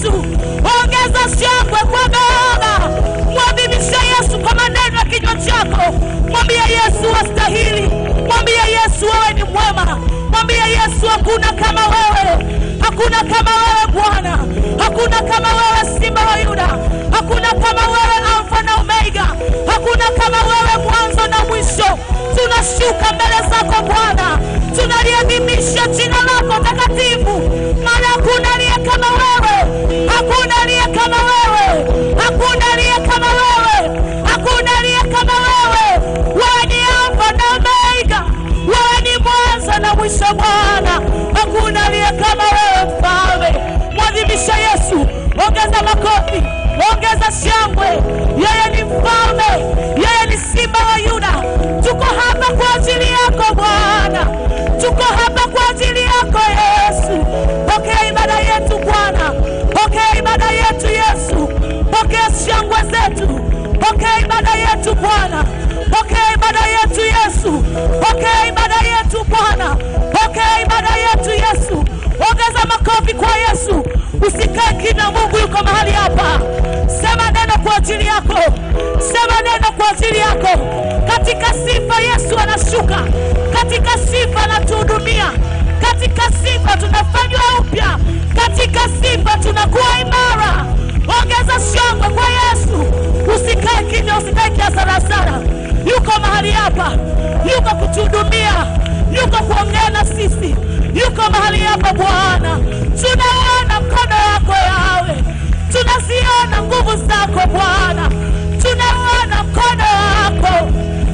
Yesu. Ongeza shangwe kwa Baba, mwadhimishe Yesu kwa maneno ya kinywa chako. Mwambie Yesu wastahili, mwambie Yesu wewe ni mwema, mwambie Yesu hakuna kama wewe, hakuna kama wewe Bwana, hakuna kama wewe Simba wa Yuda, hakuna kama wewe Alfa na Omega, hakuna kama wewe mwanzo na mwisho. Tunashuka mbele zako Bwana, tunaliadhimisha jina lako takatifu, maana hakuna aliye kama wewe, hakuna aliye kama wewe, hakuna aliye kama wewe, hakuna aliye kama wewe. Wewe ni Alfa na Omega, wewe ni mwanzo na mwisho Bwana, hakuna aliye kama wewe Mfalme. Mwadhimisha Yesu, ongeza makofi, ongeza shangwe. Yeye ni mfalme, yeye ni simba wa Yuda. Tuko hapa kwa ajili yako Bwana, tuko hapa kwa ajili yako Yesu. Pokea ibada yetu Bwana, pokea ibada yetu Yesu, pokea shangwe zetu, pokea ibada yetu Bwana, pokea ibada yetu Yesu, pokea ibada yetu Bwana, pokea ibada yetu Yesu. Ongeza makofi kwa Yesu, usikae kimya. Mungu yuko mahali hapa. Sema neno kwa ajili yako, sema neno kwa ajili yako. Katika sifa Yesu anashuka, katika sifa anatuhudumia, katika sifa tunafanywa upya, katika sifa tunakuwa imara. Ongeza shangwe kwa Yesu, usikae kimya, usikae kiasarasara. Yuko mahali hapa, yuko kutuhudumia, yuko kuongea na sisi, yuko mahali hapa Bwana. Tunaona mkono wako yawe, tunaziona nguvu zako Bwana, tunaona mkono wako,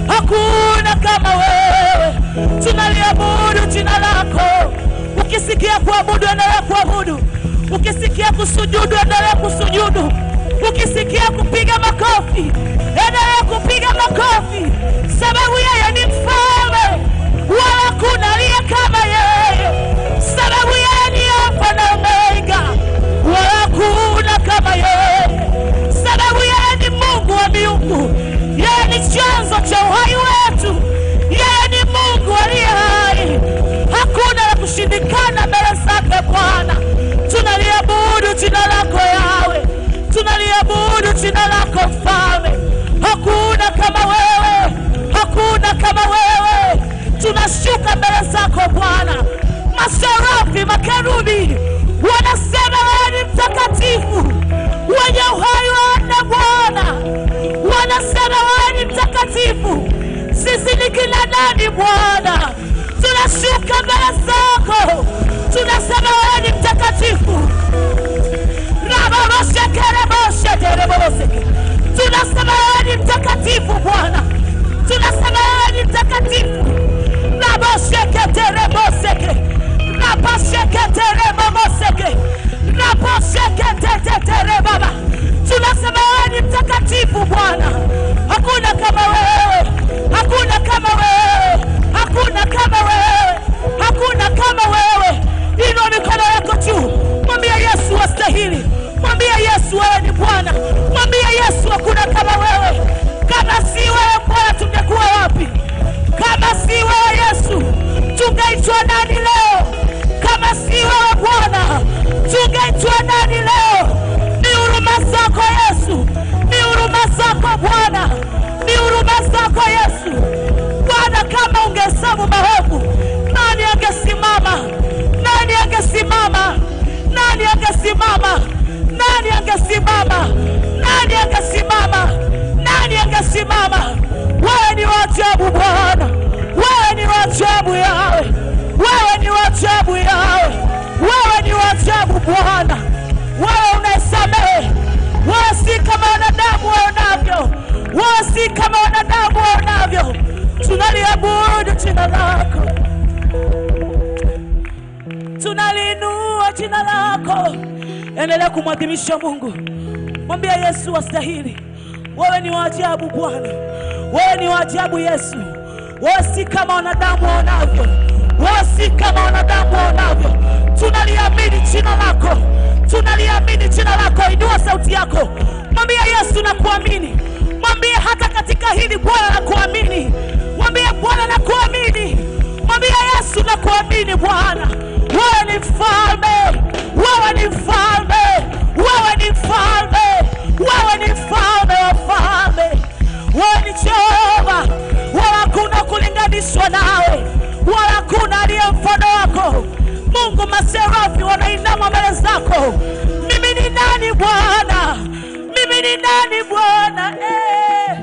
hakuna kama wewe. Tunaliabudu jina lako. Ukisikia kuabudu, endelea kuabudu. Ukisikia kusujudu, endelea kusujudu. Ukisikia kupiga makofi, endelea kupiga makofi, sababu yeye ni mfalme, wala hakuna aliye kama yeye, sababu yeye ni Alfa na Omega, wala hakuna kama yeye, sababu yeye ni Mungu wa miungu, yeye ni chanzo cha uhai wetu, yeye ni Mungu aliye hai, hakuna la kushindikana mbele zake Bwana. Tunaliabudu jina lako Yawe, tunaliabudu jina lako Mfalme. Hakuna kama wewe, hakuna kama wewe. Tunashuka mbele zako Bwana, maserafi, makerubi wanasema wewe ni mtakatifu, wenye uhai wanne Bwana wanasema wewe ni mtakatifu. Sisi ni kina nani Bwana? Tunashuka mbele zako, tunasema wewe ni mtakatifu. rababoshekereboshetereboseke tunasema wewe ni mtakatifu Bwana, tunasema wewe ni mtakatifu. rabosheketereboseke rabasheketereboboseke rabosheketeteterebaba tunasema wewe ni mtakatifu Bwana, hakuna kama wewe, hakuna kama wewe, hakuna kama wewe, hakuna kama wewe. Inua mikono yako juu, mwambie Yesu wastahili, mwambie Yesu wewe ni Bwana, mwambie Yesu hakuna kama wewe. Kama si wewe Bwana, tungekuwa wapi? Kama si wewe Yesu, tungeitwa nani leo? Kama si wewe Bwana, tungeitwa nani leo? Ni huruma zako Yesu, ni huruma zako Bwana, ni huruma zako Yesu. Bwana, kama ungehesabu maovu, nani angesimama? Nani angesimama? Nani angesimama? Nani angesimama? Nani angesimama? Nani angesimama? Wewe ni wa ajabu Bwana, wewe ni wa ajabu yawe, wewe ni wa ajabu yawe, wewe ni wa ajabu Bwana, wewe unayesamehe, wewe si kama wanadamu waonavyo, wewe si kama wanadamu waonavyo. Tunaliabudu jina lako, tunaliinua jina lako. Endelea kumwadhimisha Mungu, mwambie Yesu wastahili. Wewe ni wa ajabu Bwana, wewe ni wa ajabu Yesu. Wewe si kama wanadamu waonavyo, wewe si kama wanadamu waonavyo. Tunaliamini jina lako, tunaliamini jina lako. Inua sauti yako, mwambie Yesu nakuamini, mwambie hata katika hili Bwana nakuamini, mwambie Bwana nakuamini, mwambie Yesu nakuamini Bwana. Wewe ni mfalme, wewe ni mfalme, wewe nainama mbele zako. Mimi ni nani Bwana? Mimi ni nani Bwana? Eh.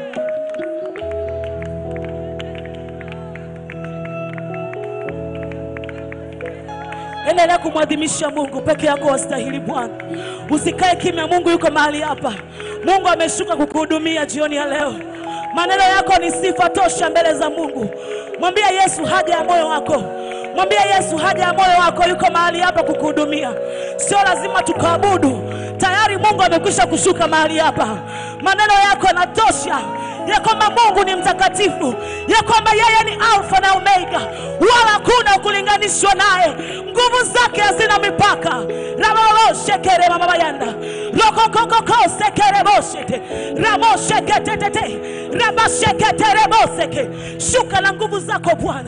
Endelea kumwadhimisha Mungu peke yako, wastahili Bwana. Usikae kimya, Mungu yuko mahali hapa. Mungu ameshuka kukuhudumia jioni ya leo. Maneno yako ni sifa tosha mbele za Mungu. Mwambie Yesu haja ya moyo wako, mwambie Yesu haja ya moyo wako, yuko mahali hapa kukuhudumia. Sio lazima tukaabudu, tayari Mungu amekwisha kushuka mahali hapa. Maneno yako yanatosha ya kwamba Mungu ni mtakatifu, ya kwamba yeye ni Alfa na Omega, wala hakuna kulinganishwa naye. Nguvu zake hazina mipaka. ramaloshekere mamabayanda lokokokoko sekere boshete ramosheketetete rabasheketere boseke. Shuka na nguvu zako Bwana.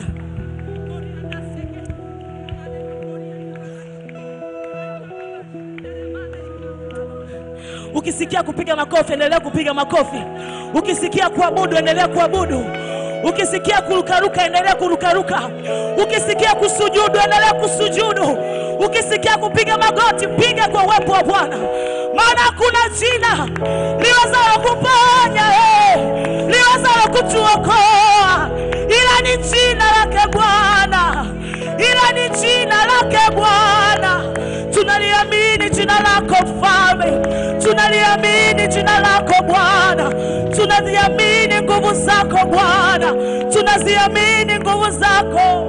Ukisikia kupiga makofi, endelea kupiga makofi. Ukisikia kuabudu, endelea kuabudu. Ukisikia kurukaruka, endelea kurukaruka. Ukisikia kusujudu, endelea kusujudu. Ukisikia kupiga magoti, piga kwa uwepo wa Bwana, maana hakuna jina liwezalo kuponya eh, liwezalo kutuokoa ila ni jina lake Bwana, ila ni jina lake Bwana. Tunaliamini jina lako Mfalme, tunaliamini jina lako Bwana, tunaziamini nguvu zako Bwana, tunaziamini nguvu zako.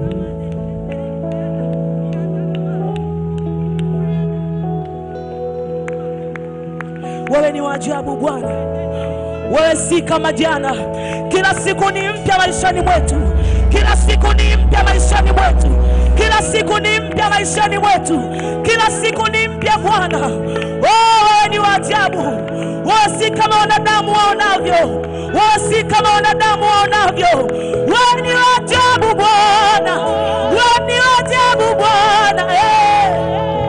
Wewe ni wa ajabu Bwana, wewe si kama jana. Kila siku ni mpya maishani mwetu, kila siku ni mpya maishani mwetu, kila siku ni mpya maishani mwetu, kila siku ni mpya Bwana. Oh, wewe ni wa ajabu, wewe si kama wanadamu waonavyo, wewe si kama wanadamu waonavyo. Wewe ni wa ajabu Bwana, wewe ni wa ajabu Bwana eh.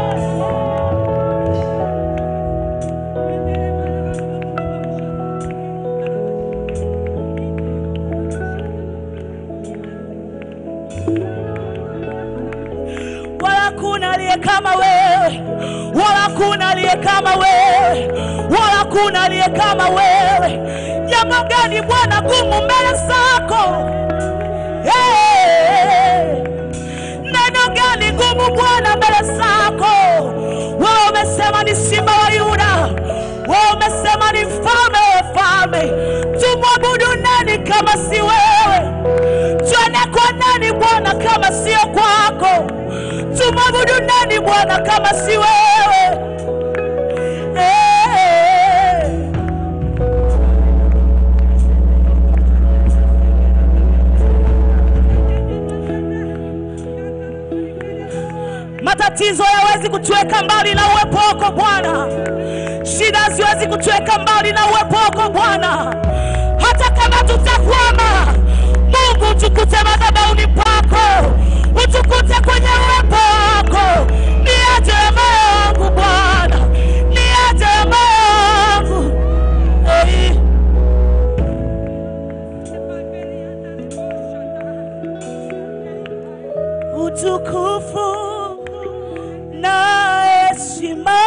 wala kuna aliye kama wewe, wala kuna aliye kama wewe, wala kuna aliye kama wewe. Jambo gani Bwana gumu mbele zako? Hey! Neno gani gumu Bwana mbele zako? Wewe umesema ni simba wa Yuda, wewe umesema ni mfalme wa falme. Tumwabudu nani kama si wewe? Tuende kwa nani Bwana kama sio kwako? Tumwabudu nani Bwana kama si wewe? Eh. Matatizo hayawezi kutuweka mbali na uwepo wako Bwana. Shida haziwezi kutuweka mbali na uwepo wako Bwana. Hata kama tutakwama, Mungu utukute madhabahuni pako, utukute kwenye uwepo wako. Niache moyo wangu Bwana, niache moyo wangu hey. utukufu na heshima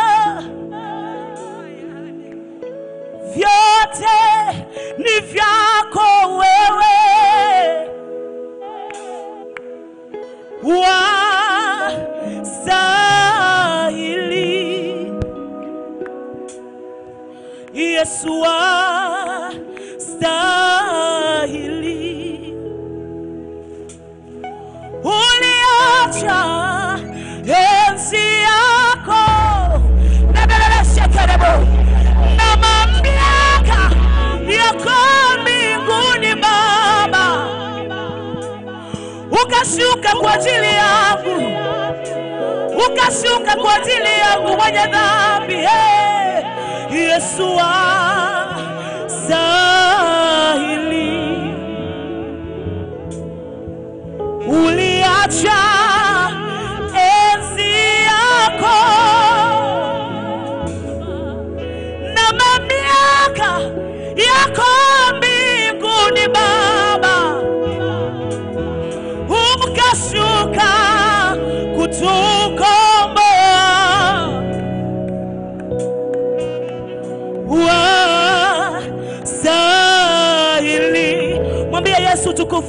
vyote ni vyako wewe, wastahili Yesu, wastahili uliacha enzi yako nebeleleshekerebo na mamlaka yako mbinguni Baba, ukashuka kwa ajili yangu, ukashuka kwa ajili yangu mwenye dhambi. Hey, Yesu wastahili uliacha enzi yako na mamlaka yako mbinguni Baba, ukashuka kutu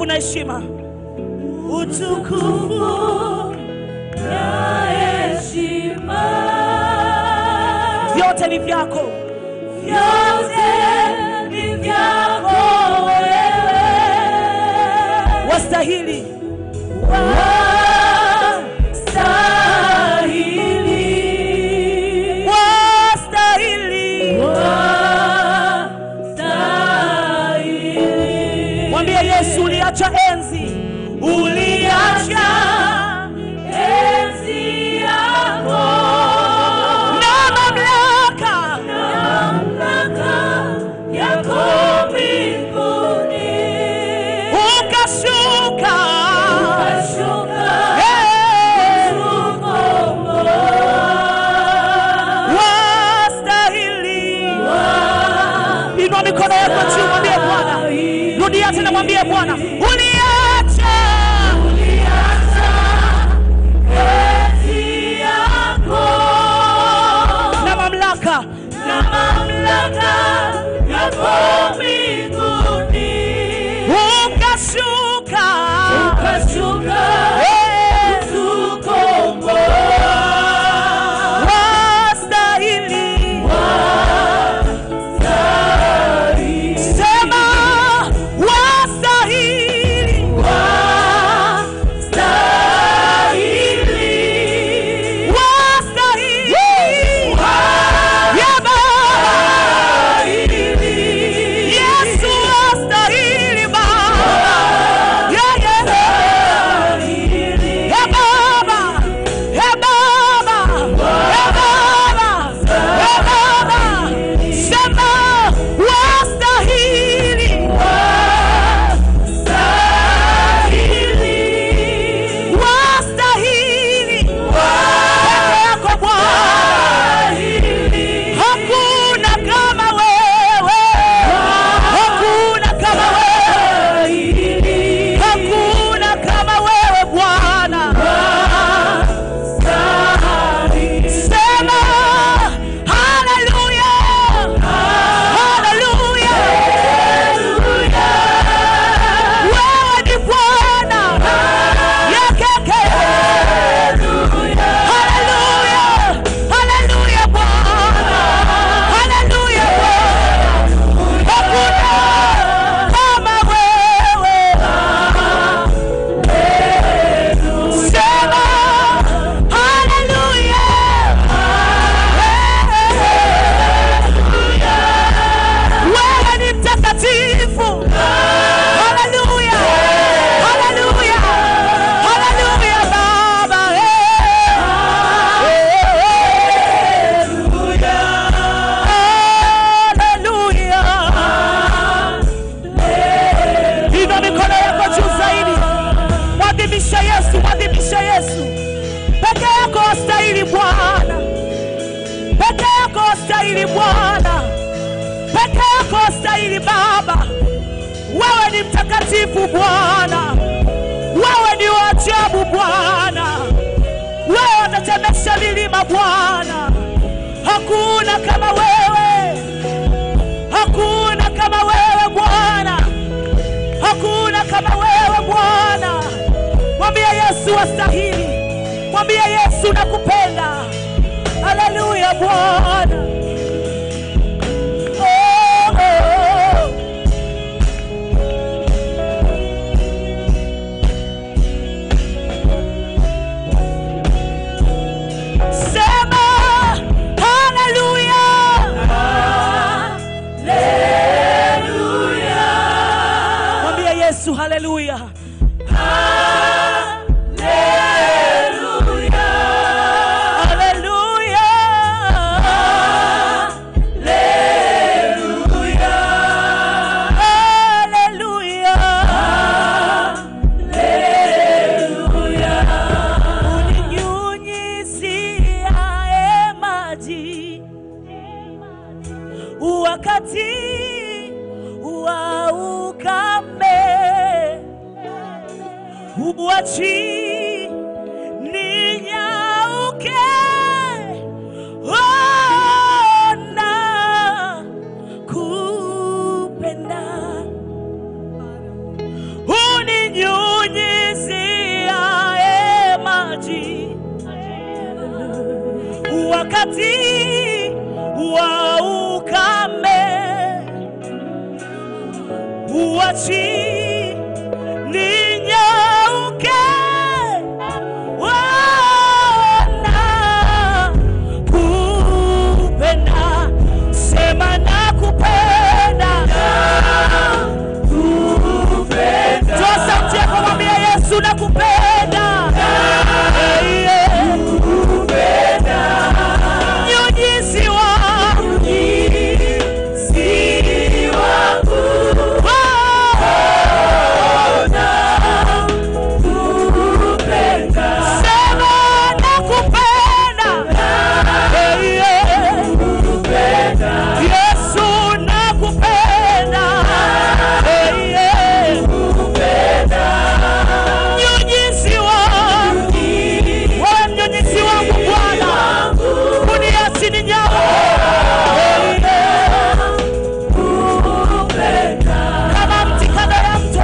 utukufu na heshima, utukufu na heshima vyote ni vyako, vyote ni vyako wewe, wastahili, wastahili, wastahili. wastahili. Mwambie Yesu, uliacha enzi, Uliacha enzi yako na mamlaka, mamlaka yako mbinguni, ukashuka ukashuka Eh, kukomboa wastahili. Inua mikono yako juu, mwambie Bwana. Rudia tena, mwambie Bwana, uliacha enzi yako na mamlaka, na mamlaka yako mbinguni, ukashuka ukashuka Eh, kutukomboa wastahili. Sema wastahili, wastahili. Ya Baba, Yesu wastahili Baba. Yeah, yeah. Hey Baba, hey Baba, hey Baba, hey Baba, sema wastahili, wastahili peke yako Bwana, hakuna kama wewe, hakuna kama wewe, hakuna kama wewe Bwana. Sema haleluya, haleluya. Wewe ni Bwana yakeke. Haleluya, haleluya Bwana, haleluya Bwana. Hakuna kama wewe. Sema haleluya. Wewe ni mtakatifu. Haleluya. Haleluya. Haleluya Baba. Haleluya. Inua mikono yako juu zaidi. Mwadhimisha Yesu, mwadhimisha Yesu. Peke yako wastahili Bwana. Peke yako wastahili Bwana. Peke yako wastahili Baba. Wewe ni mtakatifu Bwana. Wewe ni wa ajabu Bwana. Wewe unatemesha milima Bwana. Hakuna kama wewe. Hakuna kama wewe Bwana. Hakuna kama wewe Bwana. Mwambie Yesu wastahili. Mwambie Yesu nakupenda. Haleluya Bwana. Oh, oh. Sema haleluya. Mwambie Yesu haleluya. Haleluya. Haleluya. Uninyunyiziae maji wakati wa ukame, uachi ninyauke, ona kupenda uni wakati wa ukame uachi ninyauke wana kupenda sema na kupenda toa sauti yako mwambie yesu na kupenda Eh, yeah. Mnyunyizi wangu. Sema nakupenda. Eh, yeah. Yesu nakupenda. Eh, yeah. Mnyunyizi wangu. Wewe mnyunyizi wangu Bwana. Kuniachi ninyauke. Eh, yeah. Kama mti kando ya mto.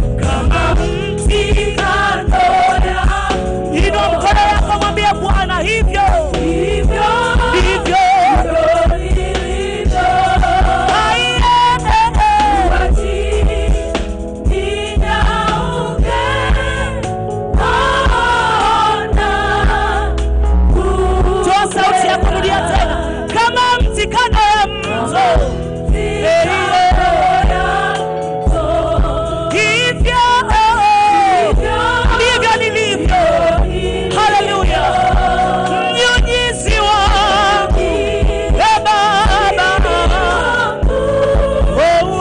Inua mkono wako mwambie Bwana hivyo ndivyo. Ai, eh, eh, eh. Toa sauti yako, rudia tena. Kama mti kando ya mto. Eh, eh. Hivyo ndivyo nilivyo. Haleluya. Mnyunyizi wangu. Eh, Baba. Oh, oh.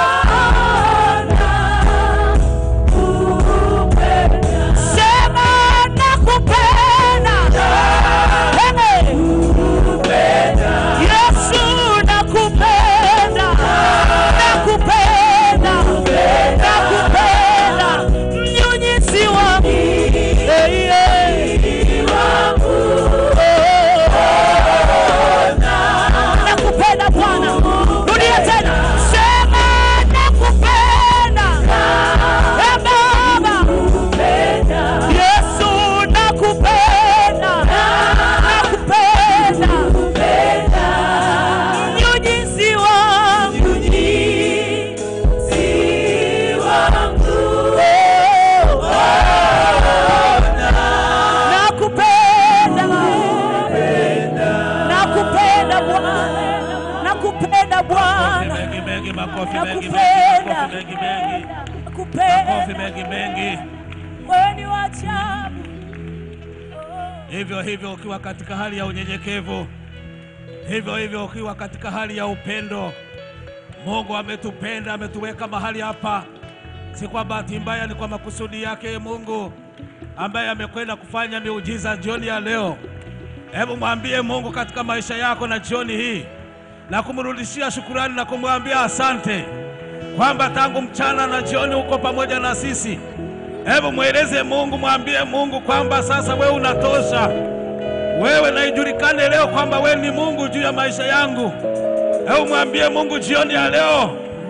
Sema nakupenda. Hey. Yesu nakupenda. Nakupenda. Nakupenda. Mnyunyizi wangu. Hey, hey. Oh. Nakupenda Bwana. Rudia tena. Sema nakupenda. Eh, Baba. Yesu nakupenda, nakupenda, mnyunyizi wangu, nakupenda, nakupenda Bwana, nakupenda Bwana, mengi mengi, makofi mengi mengi, nakupenda, makofi mengi mengi, makofi nakupenda, mengi mengi. wewe ni wa ajabu. Hivyo hivyo ukiwa katika hali ya unyenyekevu, hivyo hivyo ukiwa katika hali ya upendo. Mungu ametupenda, ametuweka mahali hapa, si kwa bahati mbaya, ni kwa makusudi yake Mungu ambaye amekwenda kufanya miujiza jioni ya leo. Hebu mwambie Mungu katika maisha yako na jioni hii, na kumrudishia shukurani na kumwambia asante kwamba tangu mchana na jioni uko pamoja na sisi. Hebu mweleze Mungu, mwambie Mungu kwamba sasa wewe unatosha, wewe na ijulikane leo kwamba wewe ni Mungu juu ya maisha yangu. Hebu mwambie Mungu jioni ya leo,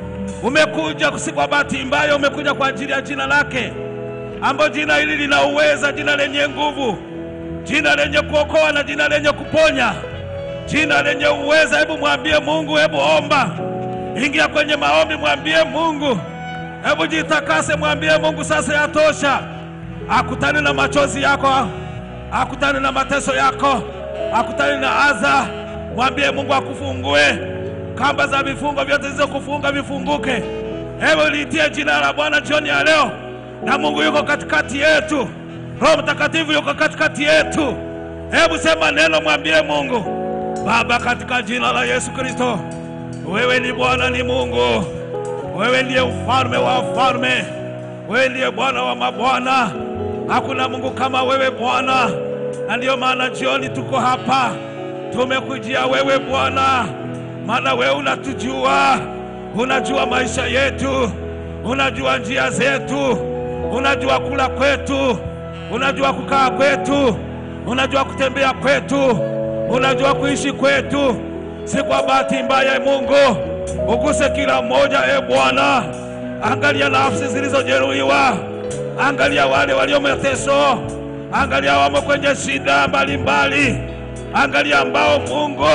umekuja si kwa bahati mbaya, umekuja kwa ajili ya jina lake, ambayo jina hili lina uweza, jina lenye nguvu, jina lenye kuokoa na jina lenye kuponya, jina lenye uweza. Hebu mwambie Mungu, hebu omba, ingia kwenye maombi, mwambie Mungu, hebu jitakase, mwambie Mungu sasa yatosha. Akutane na machozi yako, akutane na mateso yako, akutane na adha. Mwambie Mungu akufungue kamba za vifungo vyote zilizokufunga vifunguke. Hebu liitie jina la Bwana jioni ya leo, na Mungu yuko katikati yetu, Roho Mtakatifu yuko katikati yetu. Hebu sema neno, mwambie Mungu Baba, katika jina la Yesu Kristo, wewe ni Bwana, ni Mungu, wewe ndiye ufalme wa wafalme, wewe ndiye Bwana wa mabwana. Hakuna Mungu kama wewe Bwana, na ndiyo maana jioni tuko hapa, tumekujia wewe Bwana, maana wewe unatujua, unajua maisha yetu, unajua njia zetu, unajua kula kwetu, unajua kukaa kwetu, unajua kutembea kwetu, unajua kuishi kwetu, si kwa bahati mbaya. Mungu, uguse kila mmoja, e Bwana, angalia nafsi zilizojeruhiwa, angalia wale walio mateso, angalia wamo kwenye shida mbalimbali. Angalia ambao Mungu,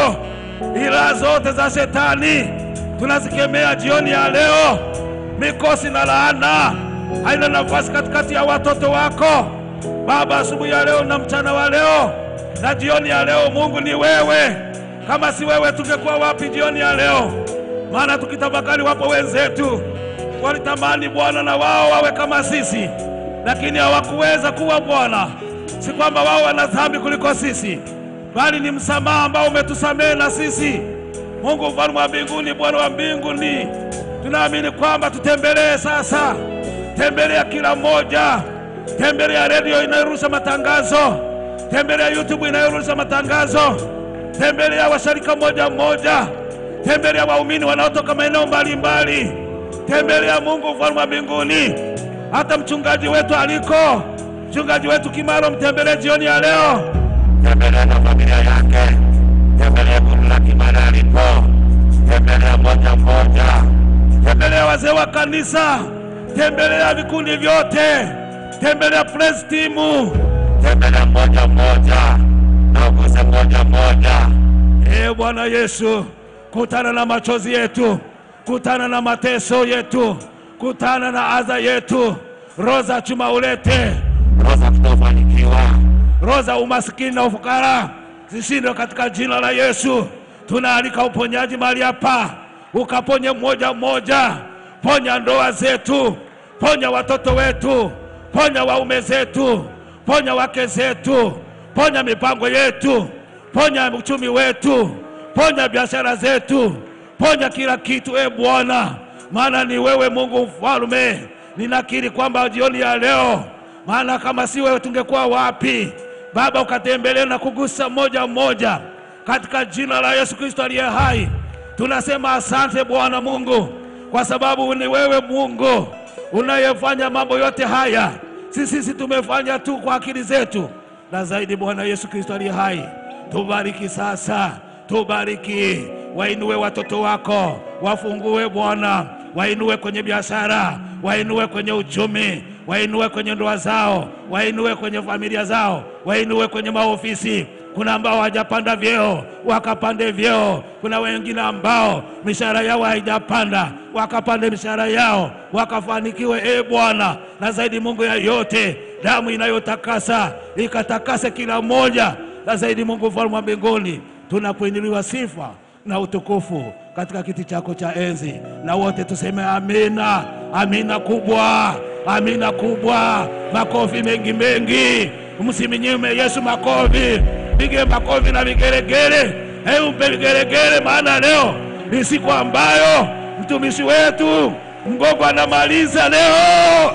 ila zote za shetani tunazikemea jioni ya leo. Mikosi na laana haina nafasi katikati ya watoto wako Baba, asubuhi ya leo na mchana wa leo na jioni ya leo. Mungu ni wewe, kama si wewe tungekuwa wapi jioni ya leo? Maana tukitafakari, wapo wenzetu walitamani Bwana na wao wawe kama sisi, lakini hawakuweza kuwa Bwana. Si kwamba wao wana dhambi kuliko sisi, bali ni msamaha ambao umetusamehe na sisi. Mungu mfalme wa mbinguni, Bwana wa mbinguni, tunaamini kwamba tutembelee sasa, tembelea kila mmoja, tembelea redio inayorusha matangazo, tembelea YouTube inayorusha matangazo, tembelea washarika mmoja mmoja, tembelea waumini wanaotoka maeneo mbalimbali, tembelea Mungu mfalme wa mbinguni, hata mchungaji wetu aliko, mchungaji wetu Kimaro, mtembelee jioni ya leo, tembelea na familia yake, tembelea kundi la Kimara alipo, tembelea moja moja, tembelea wazee wa kanisa, tembelea vikundi vyote, tembelea press timu. tembelea moja moja na uguse moja moja. Ee Bwana Yesu, kutana na machozi yetu, kutana na mateso yetu, kutana na adha yetu, roho za chuma ulete, Roho za kutofanikiwa, roho za umasikini na ufukara zishindwe katika jina la Yesu. Tunaalika uponyaji mahali hapa, ukaponye mmoja mmoja, ponya ndoa zetu, ponya watoto wetu, ponya waume zetu, ponya wake zetu, ponya mipango yetu, ponya uchumi wetu, ponya biashara zetu, ponya kila kitu, e Bwana, maana ni wewe Mungu mfalme. Ninakiri kwamba jioni ya leo maana kama si wewe tungekuwa wapi? Baba, ukatembelee na kugusa mmoja mmoja katika jina la Yesu Kristo aliye hai. Tunasema asante Bwana Mungu, kwa sababu ni wewe Mungu unayefanya mambo yote haya. Sisi sisi tumefanya tu kwa akili zetu, na zaidi Bwana Yesu Kristo aliye hai, tubariki sasa, tubariki, wainue watoto wako, wafungue Bwana, wainue kwenye biashara, wainue kwenye uchumi, wainue kwenye ndoa zao, wainue kwenye familia zao, wainue kwenye maofisi. Kuna ambao hawajapanda vyeo wakapande vyeo. Kuna wengine ambao mishahara yao haijapanda wakapande mishahara yao wakafanikiwe. E Bwana, na zaidi Mungu ya yote, damu inayotakasa ikatakase kila mmoja, na zaidi Mungu mfalme wa mbinguni, tunapoinuliwa sifa na utukufu katika kiti chako cha enzi, na wote tuseme amina, amina kubwa, amina kubwa. Makofi mengi mengi, msiminyime Yesu makofi, pige makofi na vigeregere. Hebu mpe vigeregere, maana leo ni siku ambayo mtumishi wetu Mgogo anamaliza leo.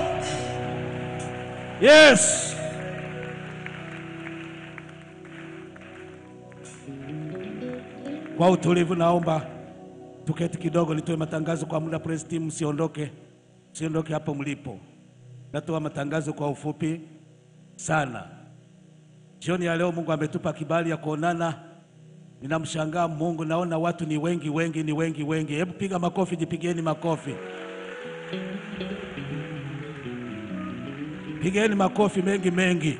Yes. Kwa utulivu naomba tuketi kidogo, nitoe matangazo kwa muda. Praise team, msiondoke, msiondoke hapo mlipo. Natoa matangazo kwa ufupi sana. Jioni ya leo Mungu ametupa kibali ya kuonana. Ninamshangaa Mungu, naona watu ni wengi wengi, ni wengi wengi. Hebu piga makofi, jipigeni makofi, pigeni makofi mengi mengi.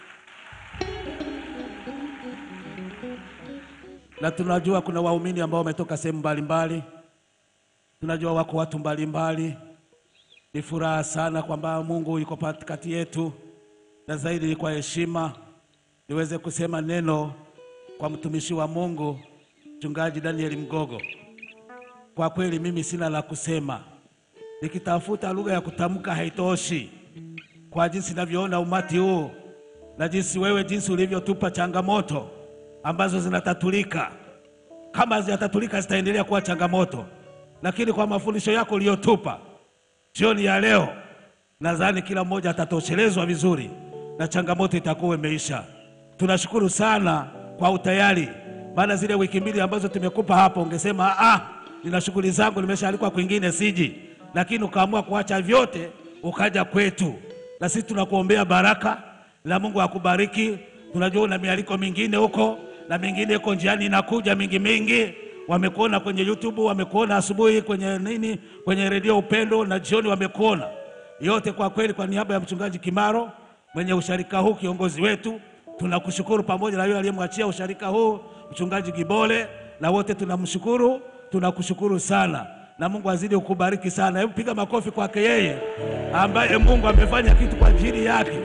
na tunajua kuna waumini ambao wametoka sehemu mbalimbali, tunajua wako watu mbalimbali. Ni furaha sana kwamba Mungu yuko katikati yetu, na zaidi ni kwa heshima niweze kusema neno kwa mtumishi wa Mungu Mchungaji Daniel Mgogo. Kwa kweli mimi sina la kusema, nikitafuta lugha ya kutamka haitoshi, kwa jinsi ninavyoona umati huu na jinsi wewe, jinsi ulivyotupa changamoto ambazo zinatatulika. Kama hazijatatulika zitaendelea kuwa changamoto, lakini kwa mafundisho yako uliyotupa jioni ya leo, nadhani kila mmoja atatoshelezwa vizuri na changamoto itakuwa imeisha. Tunashukuru sana kwa utayari, maana zile wiki mbili ambazo tumekupa hapo ungesema ah, nina shughuli zangu, nimeshaalikwa kwingine siji, lakini ukaamua kuacha vyote ukaja kwetu, na sisi tunakuombea baraka na Mungu akubariki. Tunajua una mialiko mingine huko na mingine iko njiani inakuja mingi mingi. Wamekuona kwenye YouTube, wamekuona asubuhi kwenye nini, kwenye redio Upendo na jioni wamekuona yote. Kwa kweli, kwa niaba ya mchungaji Kimaro mwenye usharika huu, kiongozi wetu, Tunakushukuru pamoja na yule aliyemwachia usharika huu mchungaji Gibole, na wote tunamshukuru, tunakushukuru sana, na Mungu azidi kukubariki sana. Hebu piga makofi kwake yeye ambaye Mungu amefanya kitu kwa ajili yake.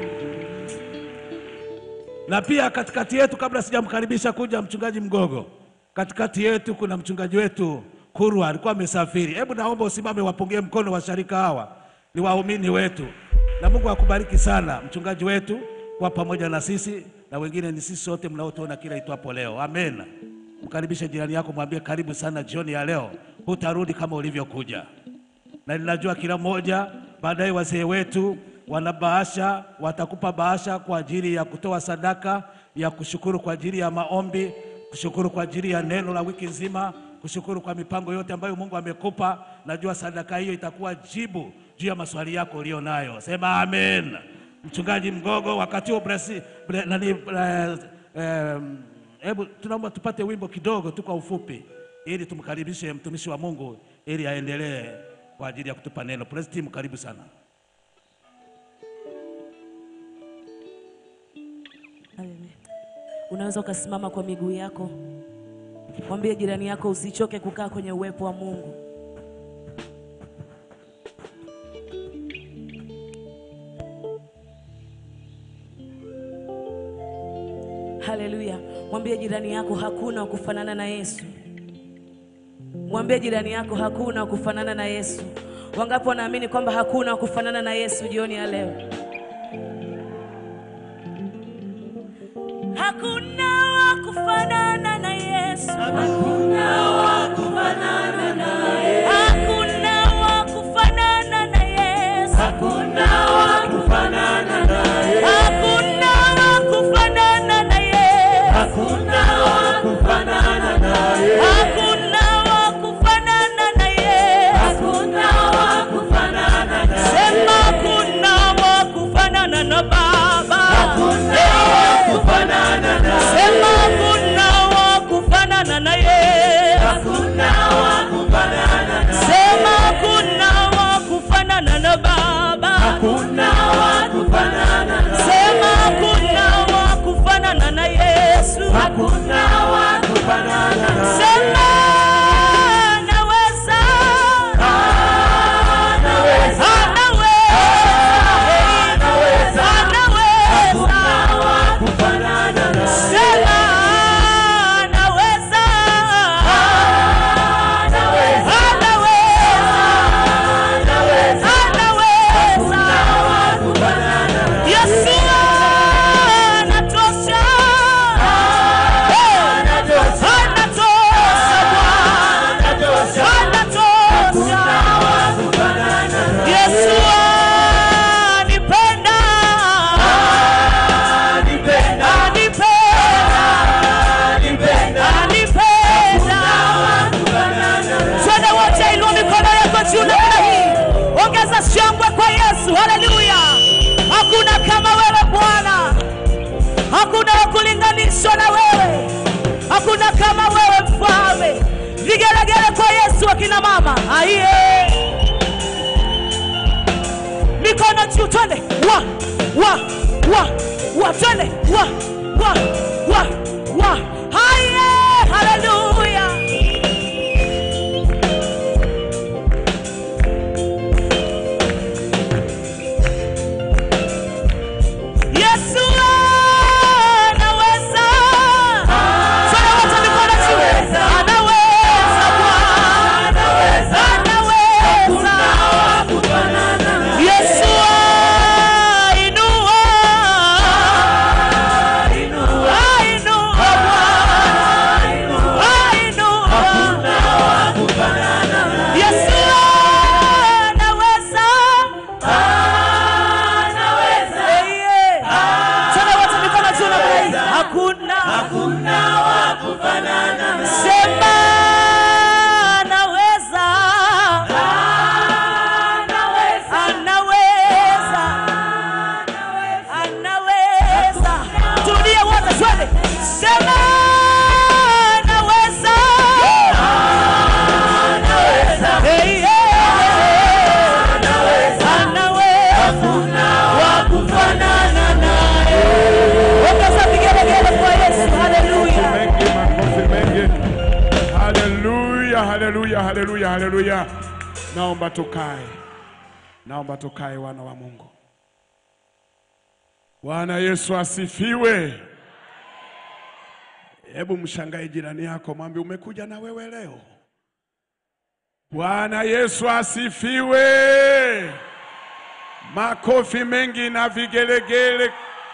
Na pia katikati yetu, kabla sijamkaribisha kuja mchungaji Mgogo, katikati yetu kuna mchungaji wetu Kurwa alikuwa amesafiri. Hebu naomba usimame, wapungie mkono washarika hawa, ni waumini wetu, na Mungu akubariki sana mchungaji wetu kwa pamoja na sisi na wengine ni sisi sote mnaotuona kila itwapo leo. Amen. Mkaribishe jirani yako, mwambie karibu sana jioni ya leo, hutarudi kama ulivyokuja na ninajua kila mmoja baadaye, wazee wetu wana bahasha, watakupa bahasha kwa ajili ya kutoa sadaka ya kushukuru kwa ajili ya maombi, kushukuru kwa ajili ya neno la wiki nzima, kushukuru kwa mipango yote ambayo Mungu amekupa. Najua sadaka hiyo itakuwa jibu juu ya maswali yako uliyo nayo. Sema amen. Mchungaji Mgogo, wakati huo Brasi- bre- nani, eh, eh, hebu tunaomba tupate wimbo kidogo tu kwa ufupi, ili tumkaribishe mtumishi wa Mungu ili aendelee kwa ajili ya kutupa neno. Praise team, karibu sana. Haleluya. Unaweza ukasimama kwa miguu yako, mwambie jirani yako usichoke kukaa kwenye uwepo wa Mungu. Haleluya. Mwambie jirani yako hakuna wa kufanana na Yesu. Mwambie jirani yako hakuna wa kufanana na Yesu. Wangapi wanaamini kwamba hakuna wa kufanana na Yesu jioni ya leo? Hakuna wa kufanana na Yesu. Hakuna wa kufanana naye. Hakuna wa kufanana na Yesu. Hakuna wa kufanana naye. Hakuna wa kufanana na Yesu. Hakuna wa kufanana naye. Hakuna wa kufanana na Yesu. Hakuna wa kufanana naye. Sema hakuna wa kufanana na Baba. Hakuna wa kufanana naye. Sema hakuna wa kufanana na Yesu. Hakuna wa kufanana naye. Sema hakuna wa kufanana na Baba. Hakuna wa kufanana naye. Sema hakuna wa kufanana na Yesu. Hakuna wa kufanana naye. Sema naweza. Anaweza. Anaweza. Anaweza. Hakuna wa kufanana naye. Sema naweza. Anaweza. Anaweza. Anaweza. Anaweza. wa kufanana naye. Yesu anatosha. Anatosha. Anatosha Bwana. Anatosha. Anatosha. wa kufanana naye. Yesu anipenda. Anipenda. Anipenda. Anipenda. Anipenda. wa kufanana naye. Twende wote, inua mikono yako juu namna hii, ongeza shangwe kwa Yesu. Haleluya! Hakuna kama wewe Bwana, hakuna wa kulinganishwa na wewe, hakuna kama wewe Mfalme. Vigelegele kwa Yesu, akina mama aiye, mikono juu, twende wa wa wa wa, twende wa wa wa wa, aiye, haleluya. Yesu anaweza. Twende wote mikono juu. Anaweza Bwana. Anaweza. wa kufanana naye. Yesu ainua. Inua. haleluya, haleluya, haleluya. Naomba tukae, naomba tukae, wana wa Mungu. Bwana Yesu asifiwe. Hebu mshangae jirani yako, mwambie umekuja na wewe leo. Bwana Yesu asifiwe. Makofi mengi na vigelegele.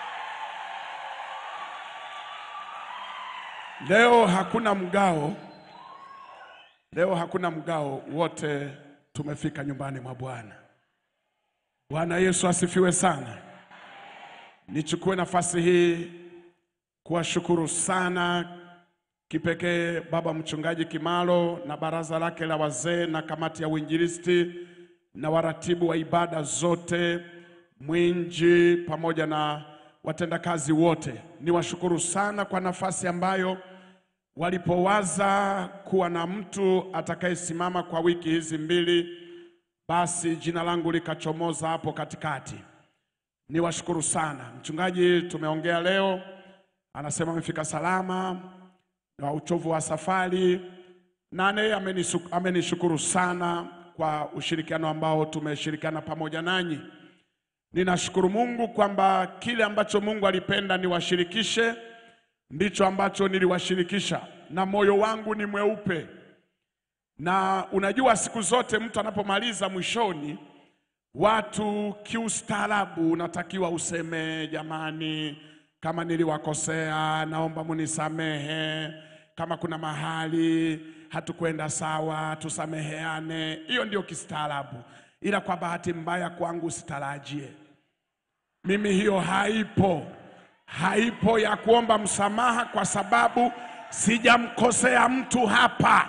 Leo hakuna mgao, leo hakuna mgao, wote tumefika nyumbani mwa Bwana. Bwana Yesu asifiwe sana. Nichukue nafasi hii kuwashukuru sana kipekee baba mchungaji Kimalo na baraza lake la wazee na kamati ya uinjilisti na waratibu wa ibada zote, Mwinji pamoja na watendakazi wote. Niwashukuru sana kwa nafasi ambayo walipowaza kuwa na mtu atakayesimama kwa wiki hizi mbili, basi jina langu likachomoza hapo katikati. Niwashukuru sana. Mchungaji tumeongea leo, anasema amefika salama na uchovu wa safari, na naye amenisu- amenishukuru sana kwa ushirikiano ambao tumeshirikiana pamoja nanyi. Ninashukuru Mungu kwamba kile ambacho Mungu alipenda niwashirikishe ndicho ambacho niliwashirikisha, na moyo wangu ni mweupe. Na unajua siku zote mtu anapomaliza mwishoni, watu kiustaarabu unatakiwa useme, jamani, kama niliwakosea, naomba munisamehe. Kama kuna mahali hatukwenda sawa, tusameheane. Hiyo ndio kistaarabu, ila kwa bahati mbaya kwangu usitarajie mimi hiyo haipo, haipo ya kuomba msamaha kwa sababu sijamkosea mtu hapa.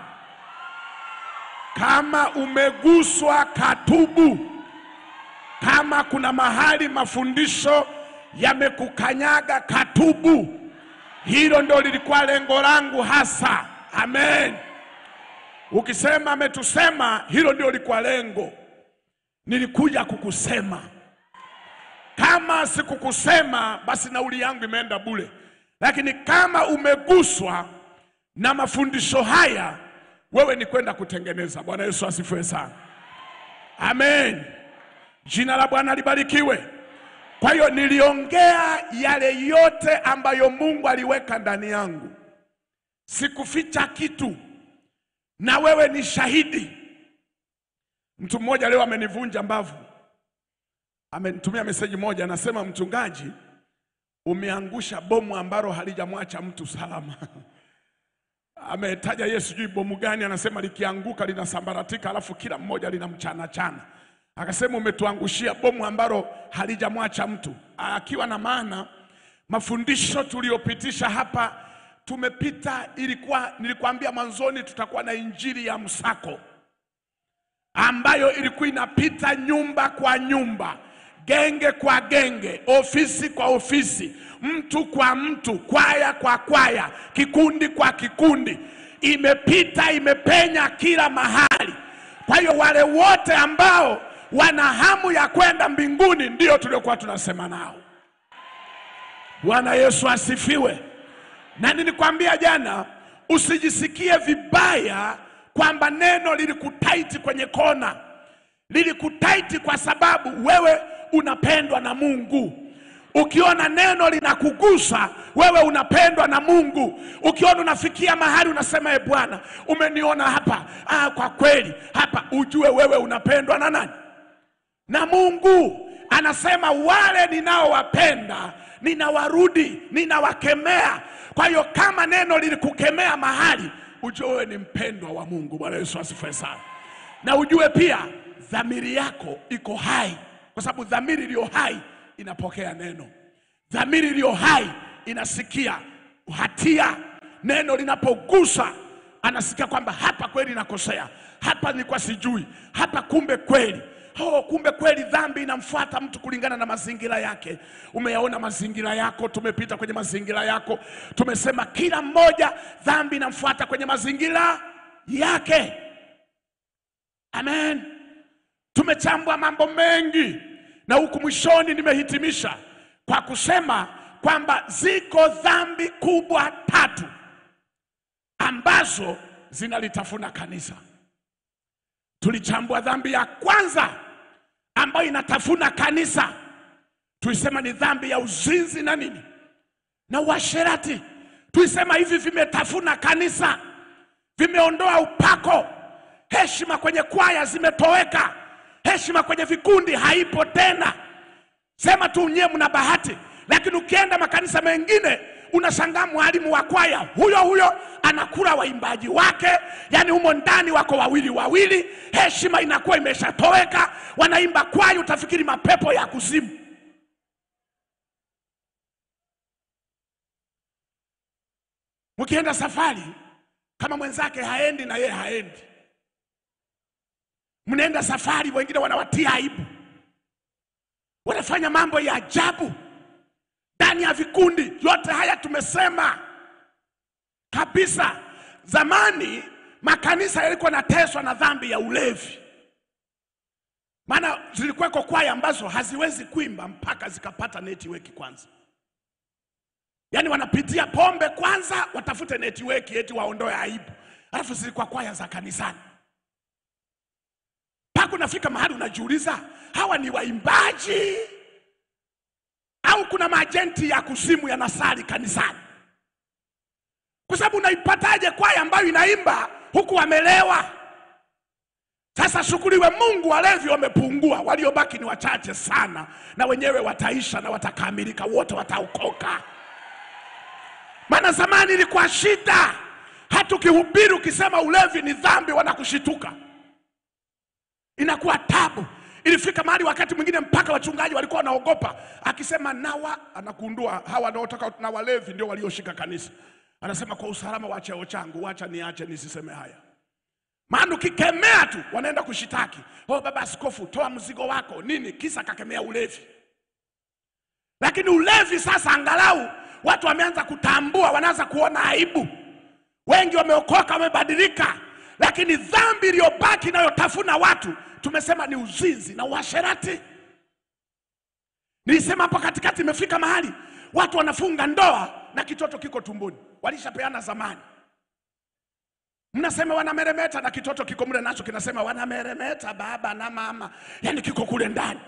Kama umeguswa, katubu. Kama kuna mahali mafundisho yamekukanyaga, katubu. Hilo ndio lilikuwa lengo langu hasa. Amen. Ukisema ametusema, hilo ndio lilikuwa lengo. Nilikuja kukusema. Kama sikukusema, basi nauli yangu imeenda bure. Lakini kama umeguswa na mafundisho haya, wewe ni kwenda kutengeneza. Bwana Yesu asifiwe sana. Amen. Jina la Bwana libarikiwe. Kwa hiyo niliongea yale yote ambayo Mungu aliweka ndani yangu, sikuficha kitu, na wewe ni shahidi. Mtu mmoja leo amenivunja mbavu, amenitumia meseji moja, anasema mchungaji, umeangusha bomu ambalo halijamwacha mtu salama. Ametaja Yesu, sijui bomu gani, anasema likianguka linasambaratika, alafu kila mmoja linamchana chana. Akasema umetuangushia bomu ambalo halijamwacha mtu, akiwa na maana mafundisho tuliyopitisha hapa tumepita, ilikuwa nilikwambia mwanzoni, tutakuwa na injili ya msako ambayo ilikuwa inapita nyumba kwa nyumba, genge kwa genge, ofisi kwa ofisi, mtu kwa mtu, kwaya kwa kwaya, kikundi kwa kikundi, imepita imepenya kila mahali. Kwa hiyo wale wote ambao wana hamu ya kwenda mbinguni ndio tuliokuwa tunasema nao. Bwana Yesu asifiwe. Na nilikwambia jana, usijisikie vibaya kwamba neno lilikutaiti kwenye kona. Lilikutaiti kwa sababu wewe unapendwa na Mungu. Ukiona neno linakugusa wewe, unapendwa na Mungu. Ukiona unafikia mahali unasema, e Bwana, umeniona hapa, ah, kwa kweli hapa, ujue wewe unapendwa na nani? Na Mungu. Anasema wale ninaowapenda ninawarudi, ninawakemea. Kwa hiyo kama neno lilikukemea mahali, ujue wewe ni mpendwa wa Mungu. Bwana Yesu asifiwe sana. Na ujue pia dhamiri yako iko hai, kwa sababu dhamiri iliyo hai inapokea neno. Dhamiri iliyo hai inasikia hatia. Neno linapogusa, anasikia kwamba hapa kweli nakosea, hapa nilikuwa sijui, hapa kumbe kweli Oh, kumbe kweli dhambi inamfuata mtu kulingana na mazingira yake. Umeyaona mazingira yako, tumepita kwenye mazingira yako, tumesema kila mmoja dhambi inamfuata kwenye mazingira yake. Amen. Tumechambua mambo mengi, na huku mwishoni nimehitimisha kwa kusema kwamba ziko dhambi kubwa tatu ambazo zinalitafuna kanisa. Tulichambua dhambi ya kwanza ambayo inatafuna kanisa, tulisema ni dhambi ya uzinzi na nini na uasherati. Tulisema hivi vimetafuna kanisa, vimeondoa upako, heshima kwenye kwaya zimetoweka, heshima kwenye vikundi haipo tena. Sema tu nyewe mna bahati, lakini ukienda makanisa mengine unashangaa mwalimu wa kwaya huyo huyo anakula waimbaji wake, yani humo ndani wako wawili wawili, heshima inakuwa imeshatoweka, wanaimba kwaya utafikiri mapepo ya kuzimu. Mkienda safari kama mwenzake haendi na yeye haendi, mnaenda safari, wengine wanawatia aibu, wanafanya mambo ya ajabu ndani ya vikundi. Yote haya tumesema kabisa. Zamani makanisa yalikuwa yanateswa na dhambi ya ulevi, maana zilikuweko kwaya ambazo haziwezi kuimba mpaka zikapata network kwanza. Yaani wanapitia pombe kwanza, watafute network eti waondoe aibu, alafu zilikuwa kwaya za kanisani. Mpaka unafika mahali unajiuliza, hawa ni waimbaji au kuna majenti ya kuzimu yanasali kanisani? Kwa sababu unaipataje kwaya ambayo inaimba huku wamelewa? Sasa shukuriwe Mungu, walevi wamepungua, waliobaki ni wachache sana, na wenyewe wataisha na watakamilika, wote wataokoka. Maana zamani ilikuwa shida, hata ukihubiri ukisema ulevi ni dhambi, wanakushituka, inakuwa tabu. Ilifika mahali wakati mwingine mpaka wachungaji walikuwa wanaogopa, akisema nawa, anakundua hawa wanaotaka na walevi ndio walioshika kanisa. Anasema kwa usalama wa cheo changu, wacha niache nisiseme haya. Maana ukikemea tu wanaenda kushitaki, oh, baba askofu, toa mzigo wako nini, kisa kakemea ulevi. Lakini ulevi sasa, angalau watu wameanza kutambua, wanaanza kuona aibu. Wengi wameokoka, wamebadilika, lakini dhambi iliyobaki inayotafuna watu tumesema ni uzinzi na uasherati. Nilisema hapo katikati, imefika mahali watu wanafunga ndoa na kitoto kiko tumboni, walishapeana zamani. Mnasema wanameremeta na kitoto kiko mle, nacho kinasema wanameremeta baba na mama, yani kiko kule ndani.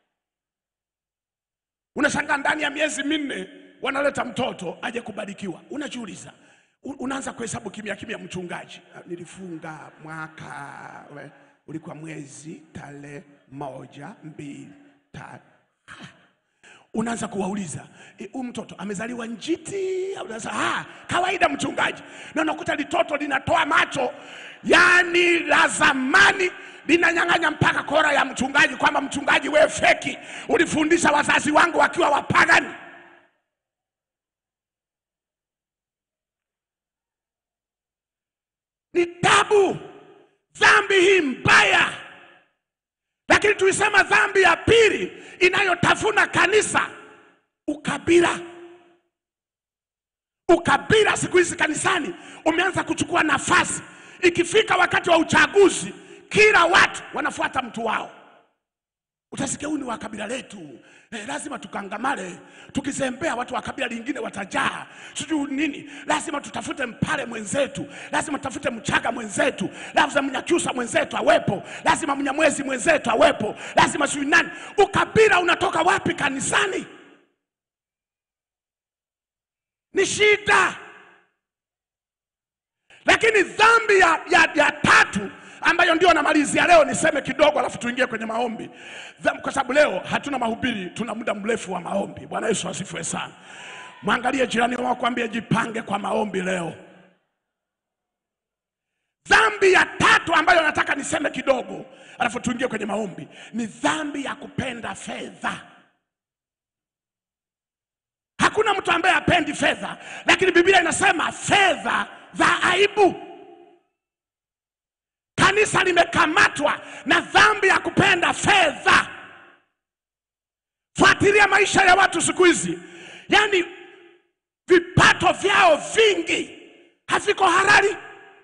Unashangaa ndani ya miezi minne wanaleta mtoto aje kubarikiwa. Unajiuliza, u- unaanza kuhesabu kimya kimya, mchungaji, "Ah, nilifunga mwaka we, ulikuwa mwezi tarehe moja mbili tatu unaanza kuwauliza "E, huyu mtoto amezaliwa njiti au unasema, ah, kawaida mchungaji, na unakuta litoto linatoa macho yani la zamani linanyang'anya mpaka kora ya mchungaji, kwamba mchungaji, we feki, ulifundisha wazazi wangu wakiwa wapagani. Ni tabu, dhambi hii mbaya. Lakini tulisema dhambi ya pili inayotafuna kanisa, ukabila. Ukabila siku hizi kanisani umeanza kuchukua nafasi. Ikifika wakati wa uchaguzi, kila watu wanafuata mtu wao. Utasikia huyu ni wa kabila letu eh, lazima tukangamale. Tukizembea watu wa kabila lingine watajaa, sijui nini. Lazima tutafute mpale mwenzetu, lazima tutafute mchaga mwenzetu, lazima mnyakyusa mwenzetu awepo, lazima mnyamwezi mwenzetu awepo, lazima sijui nani. Ukabila unatoka wapi kanisani? Ni shida. Lakini dhambi ya, ya, ya tatu ambayo ndio namalizia leo, niseme kidogo, alafu tuingie kwenye maombi, Dham- kwa sababu leo hatuna mahubiri, tuna muda mrefu wa maombi. Bwana Yesu asifiwe sana. Mwangalie jirani wako, kwambie jipange kwa maombi leo. Dhambi ya tatu ambayo nataka niseme kidogo, alafu tuingie kwenye maombi, ni dhambi ya kupenda fedha. Hakuna mtu ambaye hapendi fedha, lakini Biblia inasema fedha za aibu. Kanisa limekamatwa na dhambi ya kupenda fedha. Fuatilia maisha ya watu siku hizi, yaani vipato vyao vingi haviko halali.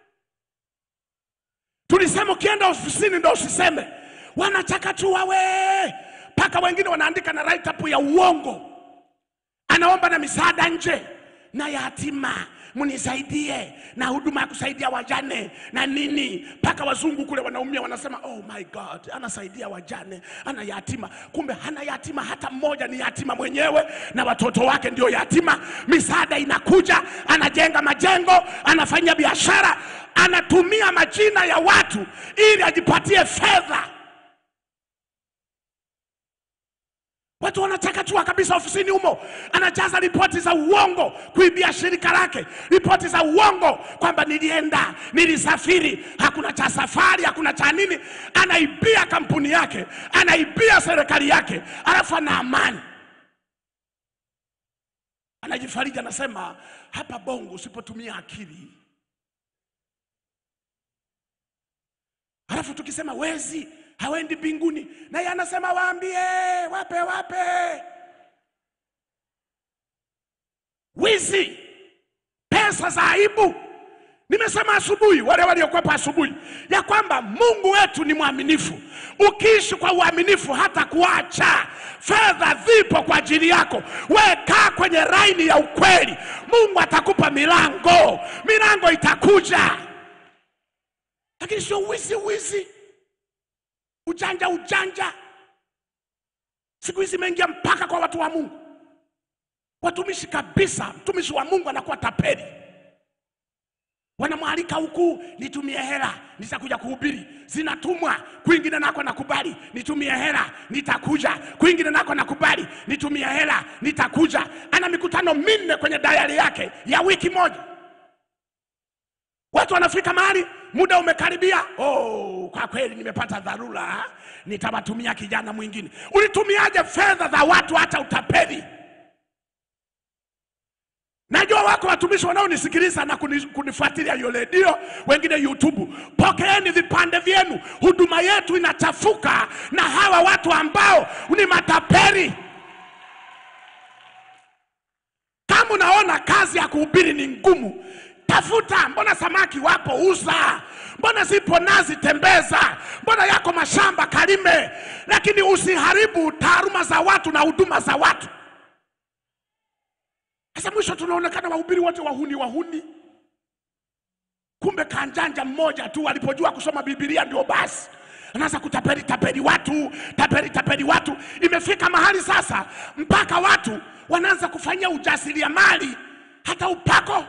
Tulisema ukienda ofisini ndo usiseme, wanachakachua we, mpaka wengine wanaandika na write up ya uongo anaomba na misaada nje na yatima mnisaidie na huduma ya kusaidia wajane na nini, mpaka wazungu kule wanaumia, wanasema oh my God, anasaidia wajane, ana yatima. Kumbe hana yatima hata mmoja, ni yatima mwenyewe na watoto wake ndio yatima. Misaada inakuja, anajenga majengo, anafanya biashara, anatumia majina ya watu ili ajipatie fedha. Watu wanataka tu kabisa ofisini humo, anajaza ripoti za uongo kuibia shirika lake, ripoti za uongo kwamba nilienda, nilisafiri, hakuna cha safari, hakuna cha nini. Anaibia kampuni yake, anaibia serikali yake, alafu ana amani, anajifariji, anasema hapa Bongo usipotumia akili. Alafu tukisema wezi hawendi mbinguni, naye anasema waambie, wape wape. Wizi, pesa za aibu. Nimesema asubuhi, wale waliokwepa asubuhi, ya kwamba Mungu wetu ni mwaminifu. Ukiishi kwa uaminifu, hata kuacha fedha zipo kwa ajili yako. We kaa kwenye laini ya ukweli, Mungu atakupa milango, milango itakuja, lakini sio wizi wizi ujanja ujanja. Siku hizi imeingia mpaka kwa watu wa Mungu, watumishi kabisa. Mtumishi wa Mungu anakuwa tapeli, wanamwalika huku, nitumie hela, nitakuja kuhubiri. Zinatumwa kwingine, nako nakubali, nitumie hela, nitakuja. Kwingine nako nakubali, nitumie hela, nitakuja. Ana mikutano minne kwenye dayari yake ya wiki moja. Watu wanafika mahali muda umekaribia, oh, kwa kweli nimepata dharura, nitawatumia kijana mwingine. Ulitumiaje fedha za watu hata utapeli? Najua wako watumishi wanaonisikiliza na kuni- kunifuatilia hiyo redio, wengine YouTube. Pokeeni vipande vyenu, huduma yetu inachafuka na hawa watu ambao ni matapeli. Kama unaona kazi ya kuhubiri ni ngumu, tafuta. Mbona samaki wapo, uza. Mbona zipo nazi, tembeza. Mbona yako mashamba, kalime. Lakini usiharibu taaluma za watu na huduma za watu. Sasa mwisho tunaonekana wahubiri wote wahuni, wahuni. Kumbe kanjanja mmoja tu alipojua kusoma Biblia ndio basi anaanza kutapeli tapeli watu, tapeli tapeli watu. Imefika mahali sasa mpaka watu wanaanza kufanyia ujasiriamali hata upako.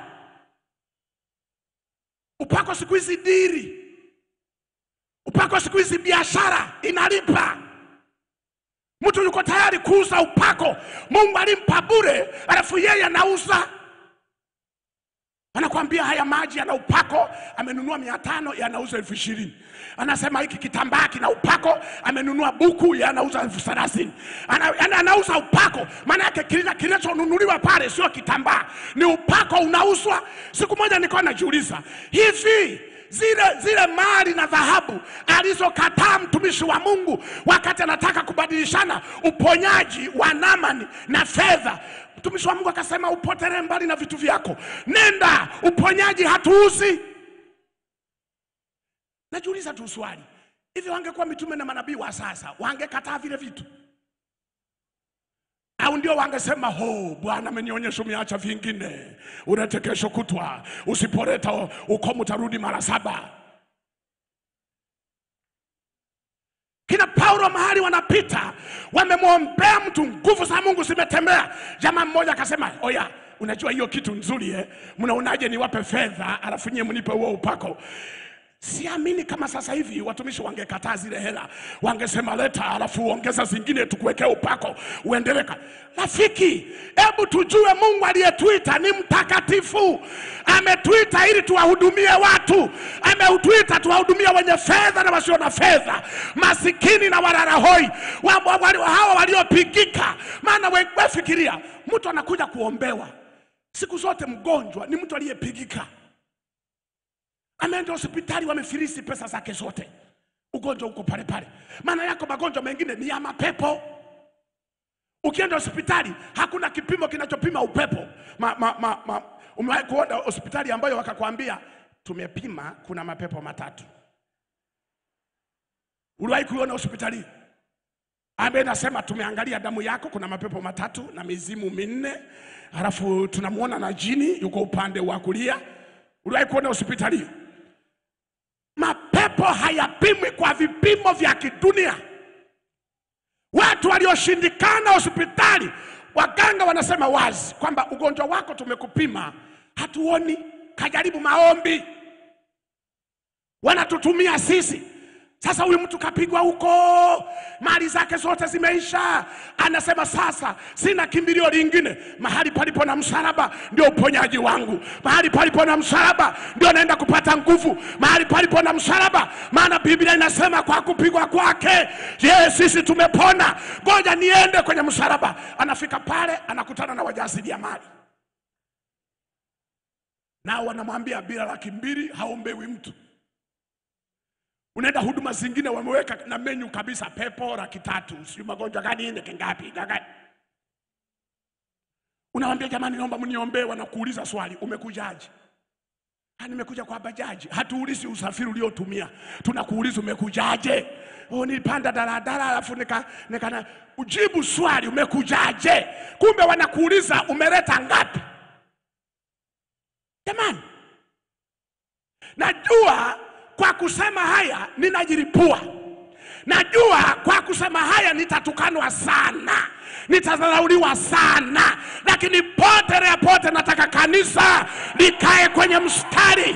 Upako siku hizi diri, upako siku hizi biashara inalipa. Mtu yuko tayari kuuza upako, Mungu alimpa bure, alafu yeye anauza. Anakwambia haya maji yana upako, amenunua mia tano yanauza elfu ishirini. Anasema hiki kitambaa kina upako, amenunua buku yanauza elfu thelathini. Ana, ana, anauza upako, maana yake kile kinachonunuliwa pale sio kitambaa, ni upako unauzwa. Siku moja nilikuwa najiuliza hivi zile zile mali na dhahabu alizokataa mtumishi wa Mungu wakati anataka kubadilishana uponyaji wa Naamani na fedha, mtumishi wa Mungu akasema, upotelee mbali na vitu vyako, nenda, uponyaji hatuuzi. Najiuliza tu swali, hivi wangekuwa mitume na manabii wa sasa wangekataa vile vitu au ndio wangesema ho, Bwana amenionyesha umeacha vingine, ulete kesho kutwa, usipoleta ukomu utarudi mara saba. Kina Paulo mahali wanapita, wamemwombea mtu, nguvu za Mungu zimetembea. Jamaa mmoja akasema, oya, unajua hiyo kitu nzuri eh? Mnaonaje niwape fedha alafu nyie mnipe huo upako? Siamini kama sasa hivi watumishi wangekataa zile hela, wangesema leta, alafu ongeza zingine tukuwekee upako uendelee. ka- Rafiki, hebu tujue Mungu aliyetuita ni mtakatifu. Ametuita ili tuwahudumie watu, ametuita tuwahudumie wenye fedha na wasio na fedha, masikini na walala-hoi, wa- wa- wa- hawa waliopigika. Maana we- we fikiria, mtu anakuja kuombewa siku zote, mgonjwa ni mtu aliyepigika ameenda hospitali, wamefilisi pesa zake zote, ugonjwa uko pale pale. Maana yako magonjwa mengine ni ya mapepo. Ukienda hospitali hakuna kipimo kinachopima upepo. Ma, ma, ma, ma, umewahi kuona hospitali ambayo wakakwambia tumepima, kuna mapepo matatu? Uliwahi kuiona hospitali? ambaye nasema tumeangalia damu yako, kuna mapepo matatu na mizimu minne, halafu tunamwona na jini yuko upande wa kulia. Uliwahi kuona hospitali hiyo? Mapepo hayapimwi kwa vipimo vya kidunia. Watu walioshindikana hospitali, waganga wanasema wazi kwamba ugonjwa wako tumekupima, hatuoni, kajaribu maombi, wanatutumia sisi. Sasa huyu mtu kapigwa huko, mali zake zote zimeisha, anasema sasa sina kimbilio lingine. Mahali palipo na msalaba ndio uponyaji wangu, mahali palipo na msalaba ndio naenda kupata nguvu, mahali palipo na msalaba, maana Biblia inasema kwa kupigwa kwake ye sisi tumepona. Ngoja niende kwenye msalaba. Anafika pale, anakutana na wajasiriamali, nao wanamwambia bila laki mbili haombewi mtu unaenda huduma zingine wameweka na menyu kabisa, pepo laki tatu, sijui magonjwa gani nne kingapi gani. Unawambia jamani, naomba mniombee. Wanakuuliza swali, umekujaje? "Ah, nimekuja kwa bajaji. Hatuulizi usafiri uliotumia, tunakuuliza umekujaje. Oh, nilipanda daladala alafu nika, nika na, ujibu swali umekujaje. Kumbe wanakuuliza umeleta ngapi? Jamani, najua kwa kusema haya ninajilipua. Najua kwa kusema haya nitatukanwa sana, nitadharauliwa sana, lakini pote na pote nataka kanisa likae kwenye mstari.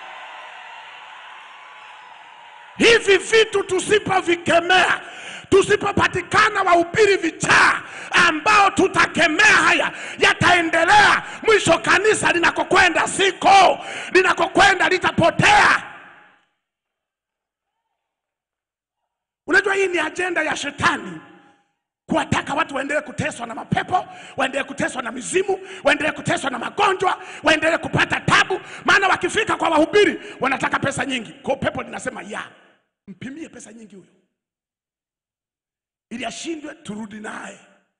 Hivi vitu tusipovikemea, tusipopatikana wahubiri vichaa ambao tutakemea haya, yataendelea. Mwisho kanisa linakokwenda siko, linakokwenda litapotea. Unajua hii ni ajenda ya shetani kuwataka watu waendelee kuteswa na mapepo, waendelee kuteswa na mizimu, waendelee kuteswa na magonjwa, waendelee kupata tabu. Maana wakifika kwa wahubiri wanataka pesa nyingi, kwa hiyo pepo linasema ya mpimie pesa nyingi huyo, ili ashindwe, turudi naye.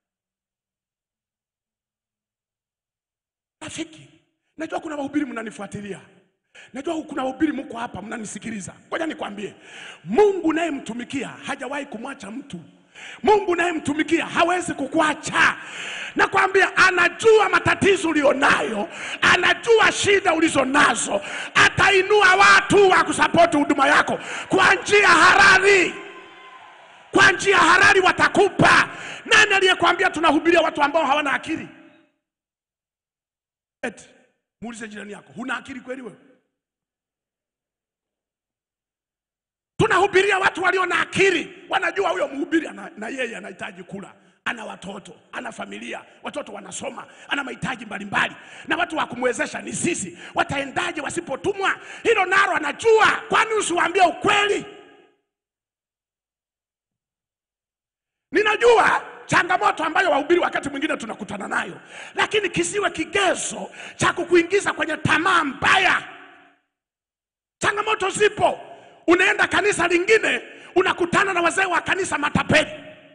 Rafiki, najua kuna wahubiri mnanifuatilia Najua kuna wahubiri mko hapa mnanisikiliza. Ngoja nikwambie, Mungu nayemtumikia hajawahi kumwacha mtu. Mungu nayemtumikia hawezi kukuacha. Nakwambia, anajua matatizo ulionayo, anajua shida ulizo nazo, atainua watu wa kusapoti huduma yako kwa njia halali kwa njia halali watakupa. Nani aliyekwambia tunahubiria watu ambao hawana akili? Eti muulize jirani yako, huna akili kweli wewe? Tunahubiria watu walio na akili, wanajua huyo mhubiri ana, na yeye anahitaji kula, ana watoto, ana familia, watoto wanasoma, ana mahitaji mbalimbali, na watu wa kumwezesha ni sisi. Wataendaje wasipotumwa? Hilo nalo anajua. Kwani usiwaambie ukweli? Ninajua changamoto ambayo wahubiri wakati mwingine tunakutana nayo, lakini kisiwe kigezo cha kukuingiza kwenye tamaa mbaya. Changamoto zipo. Unaenda kanisa lingine, unakutana na wazee wa kanisa matapeli,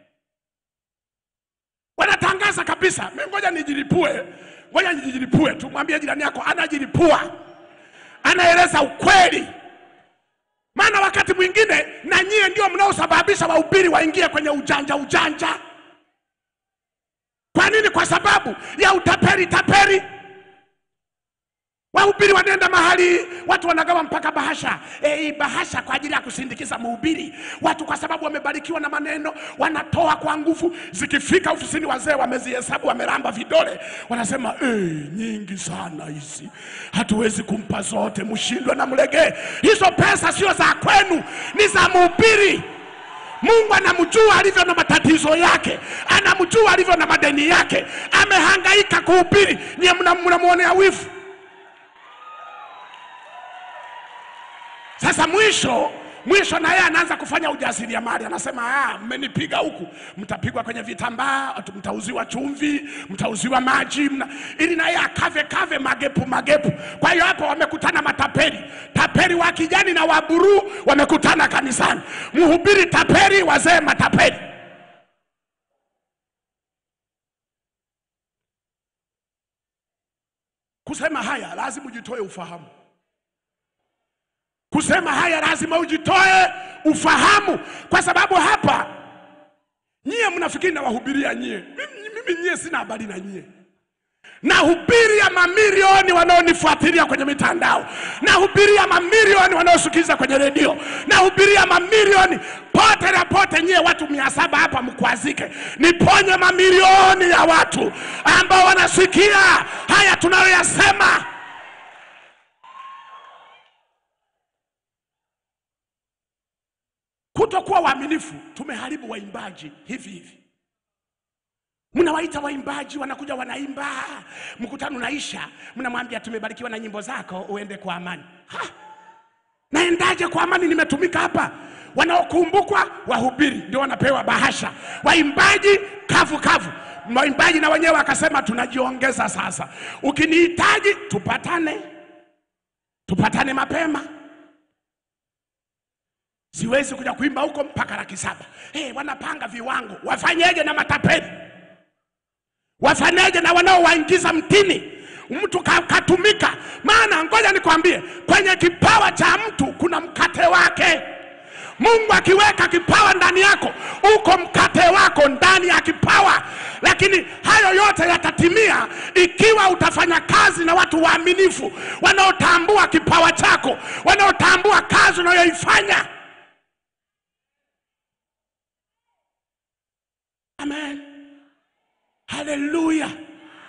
wanatangaza kabisa, mimi ngoja nijilipue, ngoja nijilipue tu. Mwambie jirani yako anajilipua, anaeleza ukweli. Maana wakati mwingine na nyie ndio mnaosababisha wahubiri waingie kwenye ujanja ujanja. Kwa nini? Kwa sababu ya utapeli tapeli. Wahubiri wanaenda mahali, watu wanagawa mpaka bahasha e, bahasha kwa ajili ya kusindikiza mhubiri. Watu kwa sababu wamebarikiwa na maneno wanatoa kwa nguvu. Zikifika ofisini, wazee wamezihesabu, wameramba vidole, wanasema e, nyingi sana hizi, hatuwezi kumpa zote, mshindwe na mlegee. Hizo pesa sio za kwenu, ni za mhubiri. Mungu anamjua alivyo na matatizo yake, anamjua alivyo na madeni yake. Amehangaika kuhubiri, nyie mnamwonea wivu. Sasa mwisho mwisho na yeye anaanza kufanya ujasiriamali, anasema ah, mmenipiga huku, mtapigwa kwenye vitambaa, mtauziwa chumvi, mtauziwa maji mna... ili na yeye akave kave magepu magepu. Kwa hiyo hapo wamekutana matapeli, tapeli wa kijani na wa buruu wamekutana kanisani, mhubiri tapeli, wazee matapeli. Kusema haya lazima ujitoe ufahamu kusema haya lazima ujitoe ufahamu, kwa sababu hapa Nyie mnafikiri nawahubiria nyie? Mimi, mimi nyie sina habari na nyie. Nahubiria mamilioni wanaonifuatilia kwenye mitandao, nahubiria mamilioni wanaosikiliza kwenye redio, nahubiria mamilioni pote na pote. Nyie watu mia saba hapa mkwazike, niponye mamilioni ya watu ambao wanasikia haya tunayoyasema. Kutokuwa waaminifu, tumeharibu waimbaji hivi hivi. Mnawaita waimbaji wanakuja wanaimba, mkutano unaisha, mnamwambia tumebarikiwa na nyimbo zako, uende kwa amani. Ha! Naendaje kwa amani? Nimetumika hapa. Wanaokumbukwa wahubiri ndio wanapewa bahasha, waimbaji kavu kavu. Waimbaji na wenyewe wakasema tunajiongeza sasa, ukinihitaji tupatane, tupatane mapema siwezi kuja kuimba huko mpaka laki saba. Hey, wanapanga viwango, wafanyeje na matapeli? Wafanyeje na wanaowaingiza mtini? Mtu ka- katumika. Maana ngoja nikwambie, kwenye kipawa cha mtu kuna mkate wake. Mungu akiweka kipawa ndani yako, uko mkate wako ndani ya kipawa, lakini hayo yote yatatimia ikiwa utafanya kazi na watu waaminifu, wanaotambua kipawa chako, wanaotambua kazi unayoifanya. Amen. Haleluya.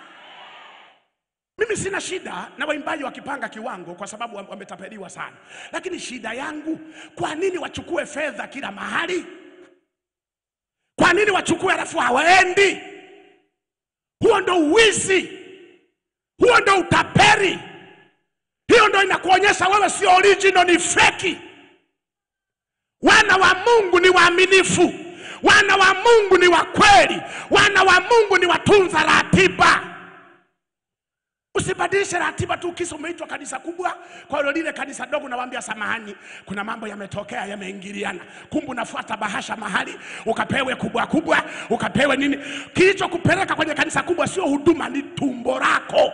Mimi sina shida na waimbaji wakipanga kiwango kwa sababu wam- wametapeliwa sana, lakini shida yangu, kwa nini wachukue fedha kila mahali? Kwa nini wachukue alafu hawaendi? Huo ndo uwizi, huo ndo utaperi, hiyo ndo inakuonyesha wewe sio original, ni feki. Wana wa Mungu ni waaminifu, wana wa Mungu ni wa kweli, wana wa Mungu ni watunza ratiba. Usibadilishe ratiba tu kisa umeitwa kanisa kubwa, kwa hiyo lile kanisa dogo nawaambia samahani, kuna mambo yametokea yameingiliana. Kumbe unafuata bahasha mahali ukapewe kubwa kubwa, ukapewe nini. Kilichokupeleka kwenye kanisa kubwa sio huduma, ni tumbo lako.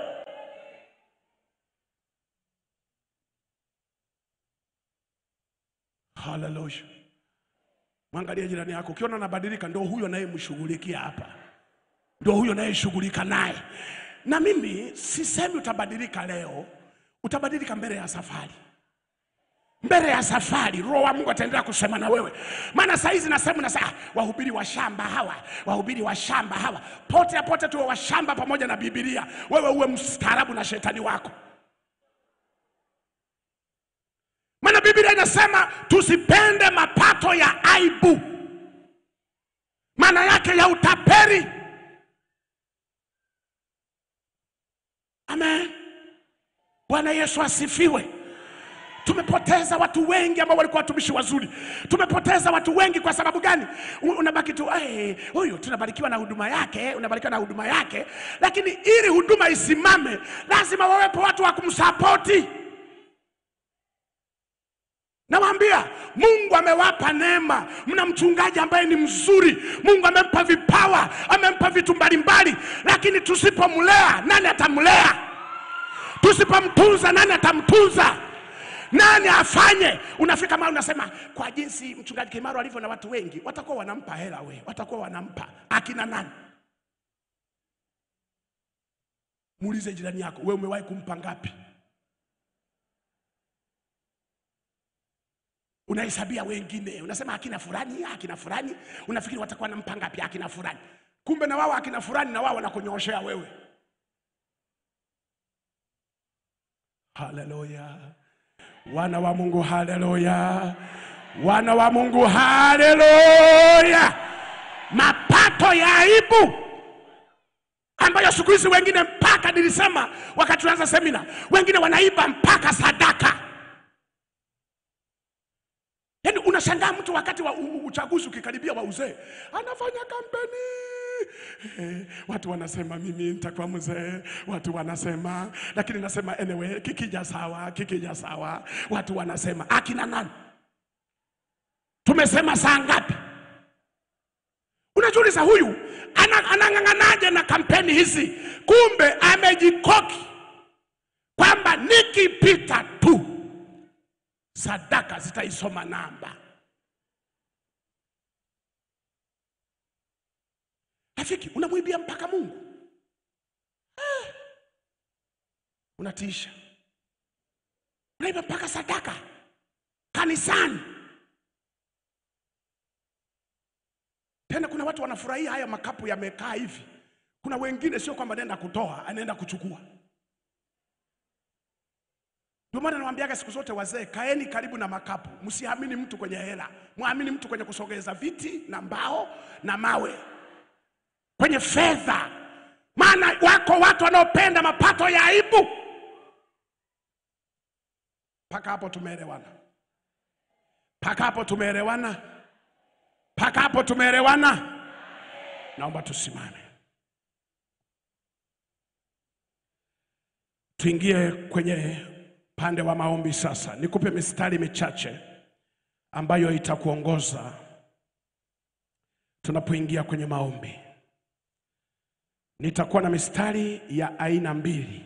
Haleluya. Mwangalie jirani yako, ukiona anabadilika, ndio huyo anayemshughulikia hapa, ndio huyo anayeshughulika naye. Na mimi sisemi utabadilika leo, utabadilika mbele ya safari mbele ya safari roho wa mungu ataendelea kusema na wewe maana saa hizi nasema na saa wahubiri wa shamba hawa wahubiri wa shamba hawa pote ya pote tuwe wa shamba pamoja na bibilia wewe uwe mstaarabu na shetani wako maana biblia inasema tusipende mapato ya aibu maana yake ya utaperi amen bwana yesu asifiwe tumepoteza watu wengi ambao walikuwa watumishi wazuri tumepoteza watu wengi kwa sababu gani U- unabaki tu "Eh, huyu tunabarikiwa na huduma yake unabarikiwa na huduma yake lakini ili huduma isimame lazima wawepo watu wa kumsapoti Nawaambia Mungu amewapa neema. Mna mchungaji ambaye ni mzuri, Mungu amempa vipawa, amempa vitu mbalimbali, lakini tusipomlea nani atamlea? Tusipomtunza nani atamtunza? Nani afanye? Unafika mahali unasema, kwa jinsi mchungaji Kimaro alivyo na watu wengi, watakuwa wanampa hela, we watakuwa wanampa akina nani? Muulize jirani yako, we umewahi kumpa ngapi? unahesabia wengine, unasema akina fulani, akina fulani, unafikiri watakuwa na mpanga pia akina fulani, kumbe na wao akina fulani na wao wanakunyooshea wewe. Haleluya, wana wa Mungu, haleluya, wana wa Mungu, haleluya. Mapato ya aibu ambayo siku hizi wengine mpaka nilisema wakati tunaanza semina, wengine wanaiba mpaka sadaka. Yaani unashangaa mtu wakati wa u- u- uchaguzi ukikaribia wa uzee anafanya kampeni eh, watu wanasema mimi nitakuwa mzee, watu wanasema lakini nasema anyway, kikija sawa, kikija sawa, watu wanasema akina nani? Tumesema saa ngapi? Unajiuliza huyu ana- anang'ang'anaje na kampeni hizi? Kumbe amejikoki kwamba nikipita tu sadaka zitaisoma namba. Rafiki, unamwibia mpaka Mungu Ah. Unatiisha, unaiba mpaka sadaka kanisani. Tena kuna watu wanafurahia haya makapu yamekaa hivi. Kuna wengine sio kwamba anaenda kutoa, anaenda kuchukua. Ndio maana nawaambiaga siku zote wazee, kaeni karibu na makapu, msiamini mtu kwenye hela, mwamini mtu kwenye kusogeza viti na mbao na mawe, kwenye fedha. Maana wako watu wanaopenda mapato ya aibu. Mpaka hapo tumeelewana? Mpaka hapo tumeelewana? Mpaka hapo tumeelewana? Naomba tusimame, tuingie kwenye pande wa maombi sasa. Nikupe mistari michache ambayo itakuongoza tunapoingia kwenye maombi. Nitakuwa na mistari ya aina mbili.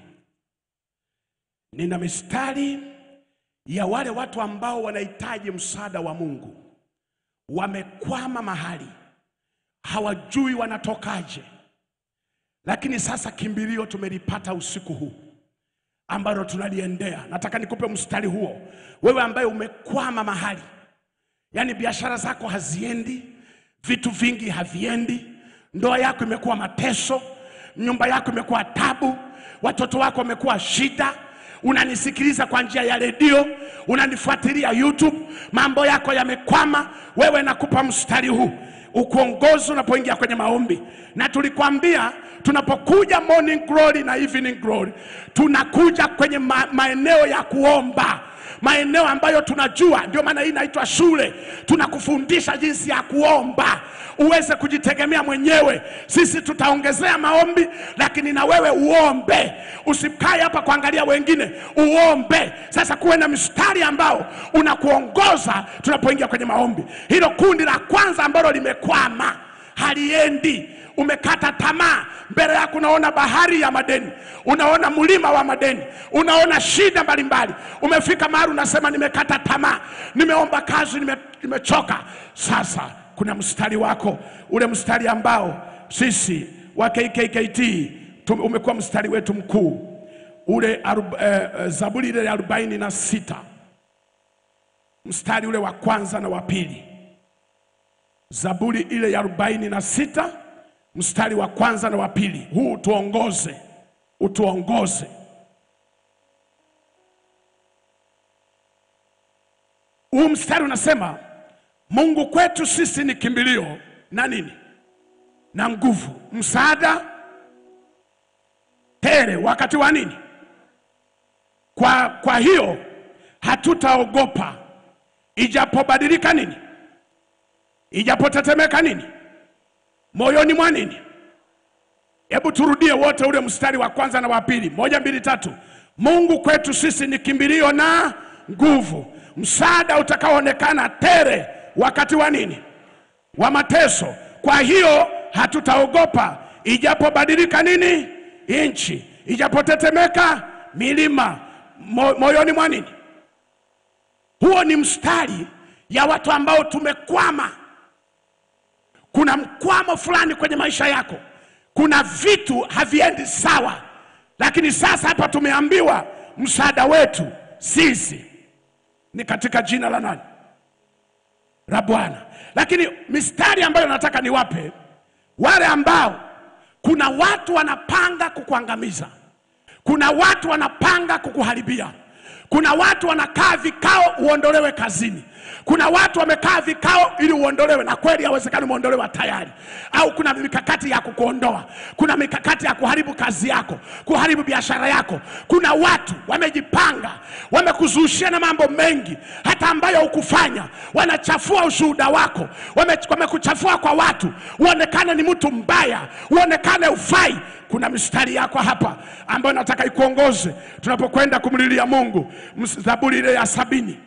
Nina mistari ya wale watu ambao wanahitaji msaada wa Mungu, wamekwama mahali, hawajui wanatokaje, lakini sasa kimbilio tumelipata usiku huu ambalo tunaliendea. Nataka nikupe mstari huo, wewe ambaye umekwama mahali, yaani biashara zako haziendi, vitu vingi haviendi, ndoa yako imekuwa mateso, nyumba yako imekuwa tabu, watoto wako wamekuwa shida. Unanisikiliza kwa njia ya redio, unanifuatilia YouTube, mambo yako yamekwama. Wewe nakupa mstari huu ukuongozi unapoingia kwenye maombi, na tulikwambia tunapokuja morning glory na evening glory, tunakuja kwenye ma maeneo ya kuomba maeneo ambayo tunajua. Ndio maana hii inaitwa shule, tunakufundisha jinsi ya kuomba uweze kujitegemea mwenyewe. Sisi tutaongezea maombi, lakini na wewe uombe, usikae hapa kuangalia wengine, uombe. Sasa kuwe na mstari ambao unakuongoza tunapoingia kwenye maombi. Hilo kundi la kwanza ambalo limekwama, haliendi umekata tamaa, mbele yako unaona bahari ya madeni, unaona mlima wa madeni, unaona shida mbalimbali. Umefika mahali unasema nimekata tamaa, nimeomba kazi, nime, nimechoka. Sasa kuna mstari wako, ule mstari ambao sisi wa KKKT tum- umekuwa mstari wetu mkuu ule arob, eh, eh, Zaburi ile ya arobaini na sita mstari ule wa kwanza na wa pili. Zaburi ile ya arobaini na sita mstari wa kwanza na wa pili. Huu utuongoze, utuongoze. Huu mstari unasema Mungu kwetu sisi ni kimbilio na nini na nguvu, msaada tele wakati wa nini. Kwa, kwa hiyo hatutaogopa ijapobadilika nini, ijapotetemeka nini moyoni mwa nini. Hebu turudie wote ule mstari wa kwanza na wa pili, moja, mbili, tatu. Mungu kwetu sisi ni kimbilio na nguvu, msaada utakaoonekana tele wakati wa nini, wa mateso. Kwa hiyo hatutaogopa ijapobadilika nini, nchi, ijapotetemeka milima, mo, moyoni mwa nini. Huo ni mstari ya watu ambao tumekwama kuna mkwamo fulani kwenye maisha yako, kuna vitu haviendi sawa, lakini sasa hapa tumeambiwa msaada wetu sisi ni katika jina la nani? La Bwana. Lakini mistari ambayo nataka niwape wale ambao, kuna watu wanapanga kukuangamiza, kuna watu wanapanga kukuharibia, kuna watu wanakaa vikao uondolewe kazini kuna watu wamekaa vikao ili uondolewe, na kweli hawezekani umeondolewa tayari, au kuna mikakati ya kukuondoa, kuna mikakati ya kuharibu kazi yako, kuharibu biashara yako. Kuna watu wamejipanga, wamekuzushia na mambo mengi hata ambayo hukufanya, wanachafua ushuhuda wako, wame- wamekuchafua kwa watu, uonekane ni mtu mbaya, uonekane ufai. Kuna mistari yako hapa ambayo nataka ikuongoze tunapokwenda kumlilia Mungu. Ms- Zaburi ile ya sabini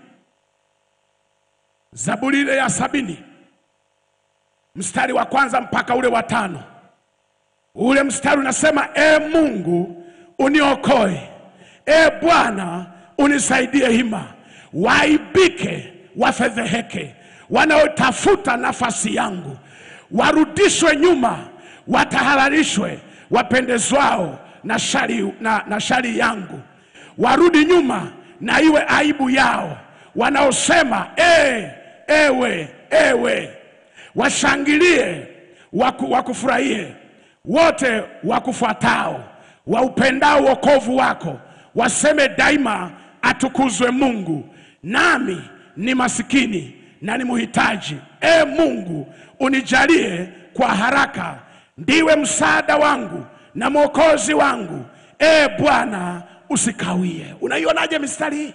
Zaburi ile ya sabini mstari wa kwanza mpaka ule wa tano. Ule mstari unasema, e Mungu uniokoe, e Bwana unisaidie hima, waibike wafedheheke, wanaotafuta nafasi yangu warudishwe nyuma, watahalalishwe wapendezwao na shari, na, na shari yangu, warudi nyuma na iwe aibu yao wanaosema e, ewe ewe, washangilie waku, wakufurahie wote wakufuatao waupendao wokovu wako, waseme daima, atukuzwe Mungu. Nami ni masikini na ni mhitaji, e Mungu unijalie kwa haraka, ndiwe msaada wangu na mwokozi wangu, e Bwana usikawie. Unaionaje mistari hii?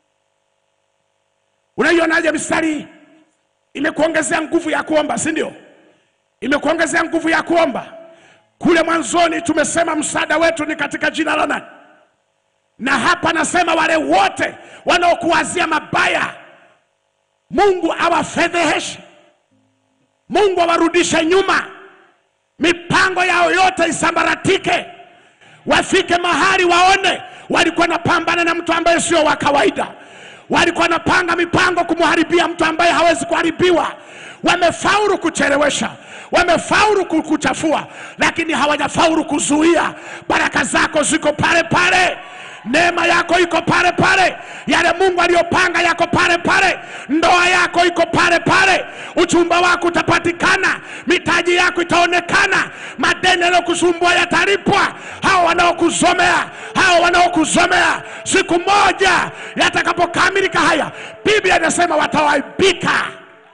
Unaionaje mistari hii? Imekuongezea nguvu ya kuomba, si ndio? Imekuongezea nguvu ya kuomba. Kule mwanzoni tumesema msaada wetu ni katika jina la nani? Na hapa nasema wale wote wanaokuwazia mabaya, Mungu awafedheheshe, Mungu awarudishe nyuma, mipango yao yote isambaratike, wafike mahali waone walikuwa napambana na mtu ambaye sio wa kawaida, walikuwa napanga mipango kumharibia mtu ambaye hawezi kuharibiwa. Wamefaulu kuchelewesha, wamefaulu ku- kuchafua, lakini hawajafaulu kuzuia. Baraka zako ziko pale pale, neema yako iko pale pale, yale Mungu aliyopanga yako pale pale, ndoa yako iko pale pale, uchumba wako utapatikana, mitaji yako itaonekana, madeni yanayokusumbua yatalipwa. Hao wanaokuzomea, hao wanaokuzomea, siku moja yatakapokamilika haya, Biblia inasema watawaibika.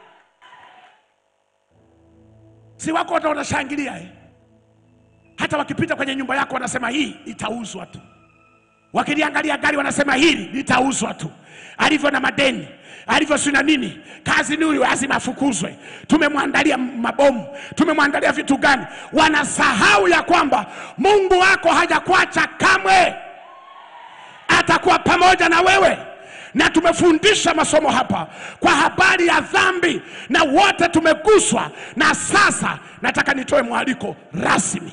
Si wako watu wanashangilia eh? Hata wakipita kwenye nyumba yako wanasema hii itauzwa tu wakiliangalia gari wanasema hili litauzwa tu, alivyo na madeni alivyo sina nini, kazi ni huyu, lazima afukuzwe. Tumemwandalia mabomu, tumemwandalia vitu gani? Wanasahau ya kwamba Mungu wako hajakuacha kamwe, atakuwa pamoja na wewe na tumefundisha masomo hapa kwa habari ya dhambi na wote tumeguswa, na sasa nataka nitoe mwaliko rasmi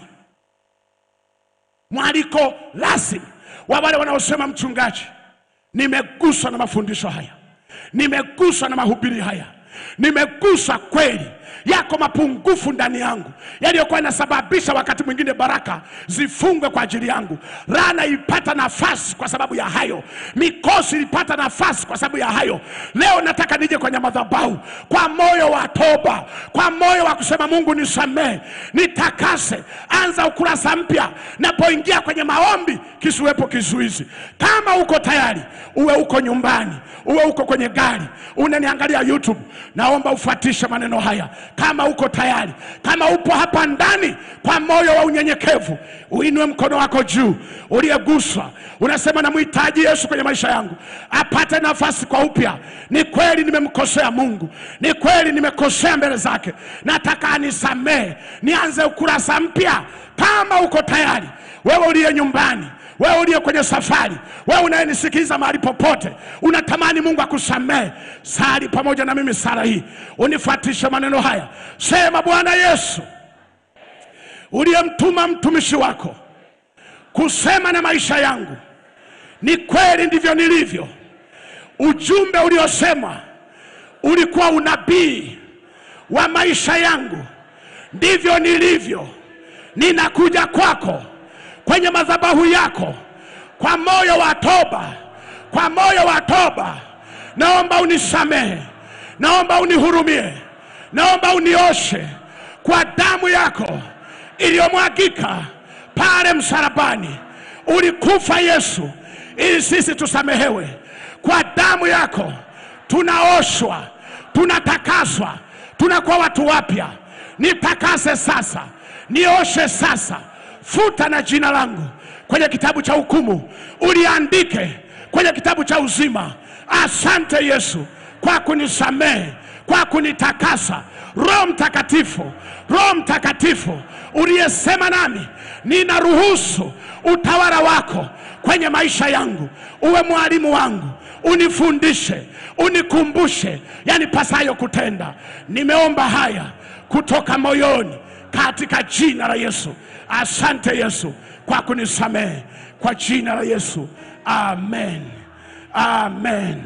mwaliko rasmi wa wale wanaosema mchungaji, nimeguswa na mafundisho haya, nimeguswa na mahubiri haya, nimeguswa kweli. Yako mapungufu ndani yangu yaliyokuwa yanasababisha wakati mwingine baraka zifungwe kwa ajili yangu. Laana ilipata nafasi kwa sababu ya hayo, mikosi ilipata nafasi kwa sababu ya hayo. Leo nataka nije kwenye madhabahu kwa moyo wa toba, kwa moyo wa kusema Mungu nisamehe, nitakase, anza ukurasa mpya. Napoingia kwenye maombi, kisiwepo kizuizi. Kama uko tayari, uwe uko nyumbani, uwe uko kwenye gari, unaniangalia YouTube, naomba ufuatishe maneno haya. Kama uko tayari, kama upo hapa ndani, kwa moyo wa unyenyekevu, uinue mkono wako juu, uliyeguswa, unasema namhitaji Yesu kwenye maisha yangu, apate nafasi kwa upya. Ni kweli nimemkosea Mungu, ni kweli nimekosea mbele zake, nataka anisamehe, nianze ukurasa mpya. Kama uko tayari, wewe uliye nyumbani wewe uliye kwenye safari, wewe unayenisikiliza mahali popote, unatamani Mungu akusamehe, sali pamoja na mimi sala hii, unifuatishe maneno haya. Sema, Bwana Yesu, uliyemtuma mtumishi wako kusema na maisha yangu, ni kweli ndivyo nilivyo. Ujumbe uliosema ulikuwa unabii wa maisha yangu, ndivyo nilivyo. Ninakuja kwako kwenye madhabahu yako kwa moyo wa toba, kwa moyo wa toba. Naomba unisamehe, naomba unihurumie, naomba unioshe kwa damu yako iliyomwagika pale msalabani. Ulikufa Yesu ili sisi tusamehewe. Kwa damu yako tunaoshwa, tunatakaswa, tunakuwa watu wapya. Nitakase sasa, nioshe sasa futa na jina langu kwenye kitabu cha hukumu, uliandike kwenye kitabu cha uzima. Asante Yesu kwa kunisamehe, kwa kunitakasa. Roho Mtakatifu, Roho Mtakatifu uliyesema nami, ninaruhusu utawala wako kwenye maisha yangu, uwe mwalimu wangu, unifundishe, unikumbushe yanipasayo kutenda. Nimeomba haya kutoka moyoni katika jina la Yesu. Asante Yesu kwa kunisamehe kwa jina la Yesu, amen, amen,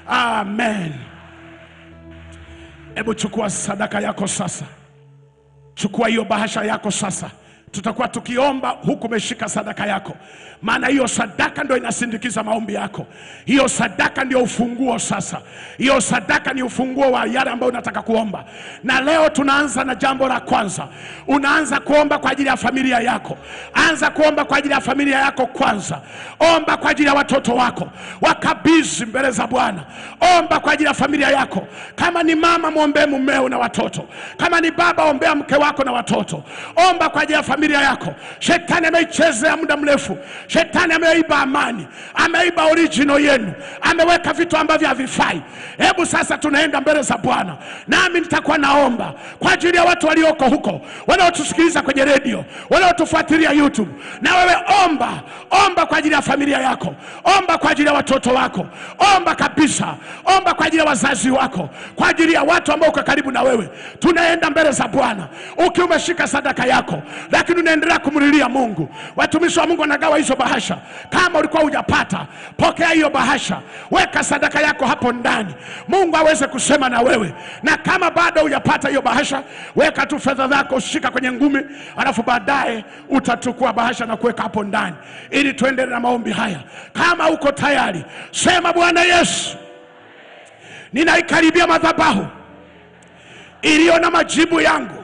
amen. Hebu chukua sadaka yako sasa, Chukua hiyo bahasha yako sasa, tutakuwa tukiomba huku umeshika sadaka yako, maana hiyo sadaka ndio inasindikiza maombi yako. Hiyo sadaka ndio ufunguo. Sasa hiyo sadaka ni ufunguo wa yale ambayo unataka kuomba, na leo tunaanza na jambo la kwanza. Unaanza kuomba kwa ajili ya familia yako. Anza kuomba kwa ajili ya familia yako kwanza. Omba kwa ajili ya watoto wako, wakabidhi mbele za Bwana. Omba kwa ajili ya familia yako. Kama ni mama, mwombee mumeo na watoto. Kama ni baba, ombea mke wako na watoto. Omba kwa ajili ya familia yako. Shetani ameichezea muda mrefu. Shetani ameiba amani, ameiba original yenu, ameweka vitu ambavyo havifai. Hebu sasa tunaenda mbele za Bwana, nami nitakuwa naomba kwa ajili ya watu walioko huko, wanaotusikiliza kwenye redio, wanaotufuatilia YouTube. Na wewe omba, omba kwa ajili ya familia yako, omba kwa ajili ya watoto wako, omba kabisa, omba kwa ajili ya wazazi wako, kwa ajili ya watu ambao uko karibu na wewe. Tunaenda mbele za Bwana ukiwa umeshika sadaka yako, lakini unaendelea kumlilia Mungu. Watumishi wa Mungu wanagawa hizo bahasha. Kama ulikuwa hujapata, pokea hiyo bahasha, weka sadaka yako hapo ndani, Mungu aweze kusema na wewe. Na kama bado hujapata hiyo bahasha, weka tu fedha zako, shika kwenye ngumi, alafu baadaye utachukua bahasha na kuweka hapo ndani, ili tuendelee na maombi haya. Kama uko tayari, sema Bwana Yesu, ninaikaribia madhabahu iliyo na majibu yangu.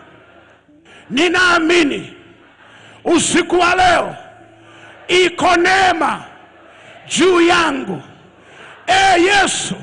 Ninaamini usiku wa leo iko neema juu yangu. E Yesu,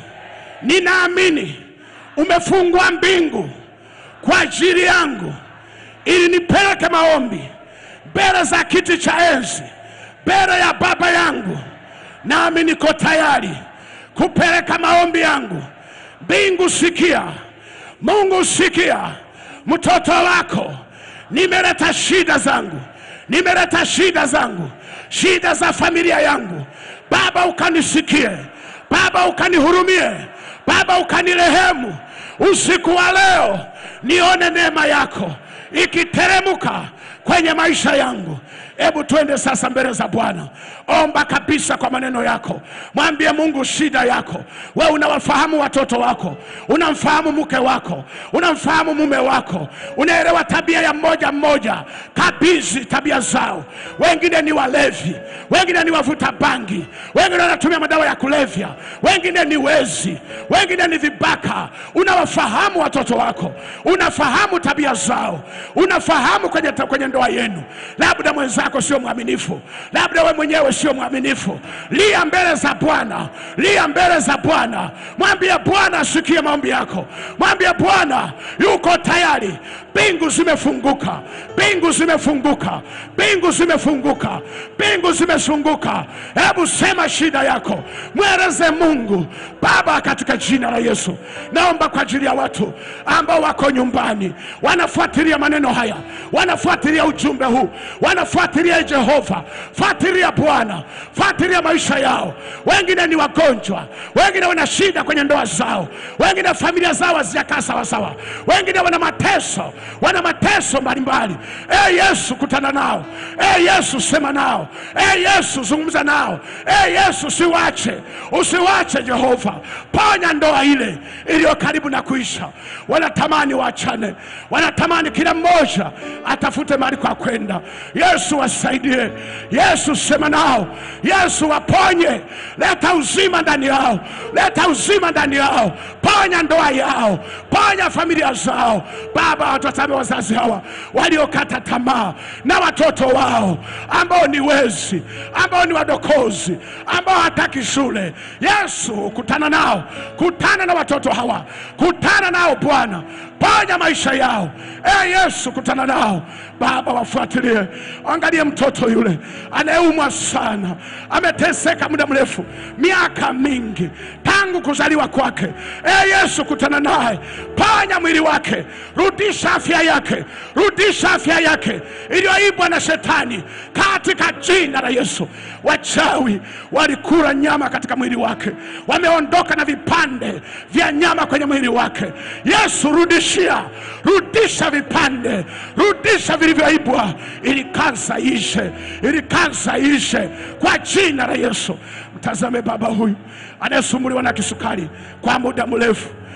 ninaamini umefungua mbingu kwa ajili yangu ili nipeleke maombi mbele za kiti cha enzi, mbele ya Baba yangu, nami niko tayari kupeleka maombi yangu. Mbingu sikia, Mungu sikia, mtoto wako nimeleta shida zangu, nimeleta shida zangu, shida za familia yangu. Baba ukanisikie, Baba ukanihurumie, Baba ukanirehemu. Usiku wa leo nione neema yako ikiteremuka kwenye maisha yangu. Hebu twende sasa mbele za Bwana, omba kabisa kwa maneno yako, mwambie Mungu shida yako. We unawafahamu watoto wako, unamfahamu mke wako, unamfahamu mume wako, unaelewa tabia ya mmoja mmoja. Kabidhi tabia zao. Wengine ni walevi, wengine ni wavuta bangi, wengine wanatumia madawa ya kulevya, wengine ni wezi, wengine ni vibaka. Unawafahamu watoto wako, unafahamu tabia zao, unafahamu kwenye, kwenye ndoa yenu. Labda mwenzako sio mwaminifu, labda we mwenyewe sio mwaminifu. Lia mbele za Bwana, lia mbele za Bwana, mwambie Bwana asikie maombi yako, mwambie Bwana yuko tayari. Mbingu zimefunguka, mbingu zimefunguka, mbingu zimefunguka, mbingu zimefunguka. Hebu sema shida yako, mweleze Mungu. Baba, katika jina la Yesu, naomba kwa ajili ya watu ambao wako nyumbani wanafuatilia maneno haya, wanafuatilia ujumbe huu, wanafuatilia Jehova, fuatilia Bwana, fuatilia maisha yao. Wengine ni wagonjwa, wengine wana shida kwenye ndoa zao, wengine familia zao hazijakaa sawasawa, wengine wana mateso, wana mateso mbalimbali. E Yesu, kutana nao. E Yesu, sema nao. E Yesu, zungumza nao. E Yesu, siwache, usiwache Jehova, ponya ndoa ile iliyo karibu na kuisha. Wanatamani waachane, wanatamani kila mmoja atafute mahali kwa kwenda. Yesu wasaidie, Yesu sema nao, Yesu waponye, leta uzima ndani yao, leta uzima ndani yao, ponya ndoa yao, ponya familia zao. Baba, watazame wazazi hawa waliokata tamaa na watoto wao ambao ni wezi, ambao ni wadokozi, ambao hataki shule. Yesu, kutana nao, kutana na watoto hawa, kutana nao Bwana, ponya maisha yao. E Yesu, kutana nao Baba, wafuatilie, angalie mtoto yule anayeumwa sana, ameteseka muda mrefu, miaka mingi tangu kuzaliwa kwake. E Yesu, kutana naye, ponya mwili wake, rudisha afya yake, rudisha afya yake iliyoibwa na shetani katika jina la Yesu. Wachawi walikula nyama katika mwili wake, wameondoka na vipande vya nyama kwenye mwili wake. Yesu, rudishia, rudisha vipande, rudisha vilivyoibwa, ili kansa ishe, ili kansa ishe kwa jina la Yesu. Mtazame baba huyu anayesumbuliwa na kisukari kwa muda mrefu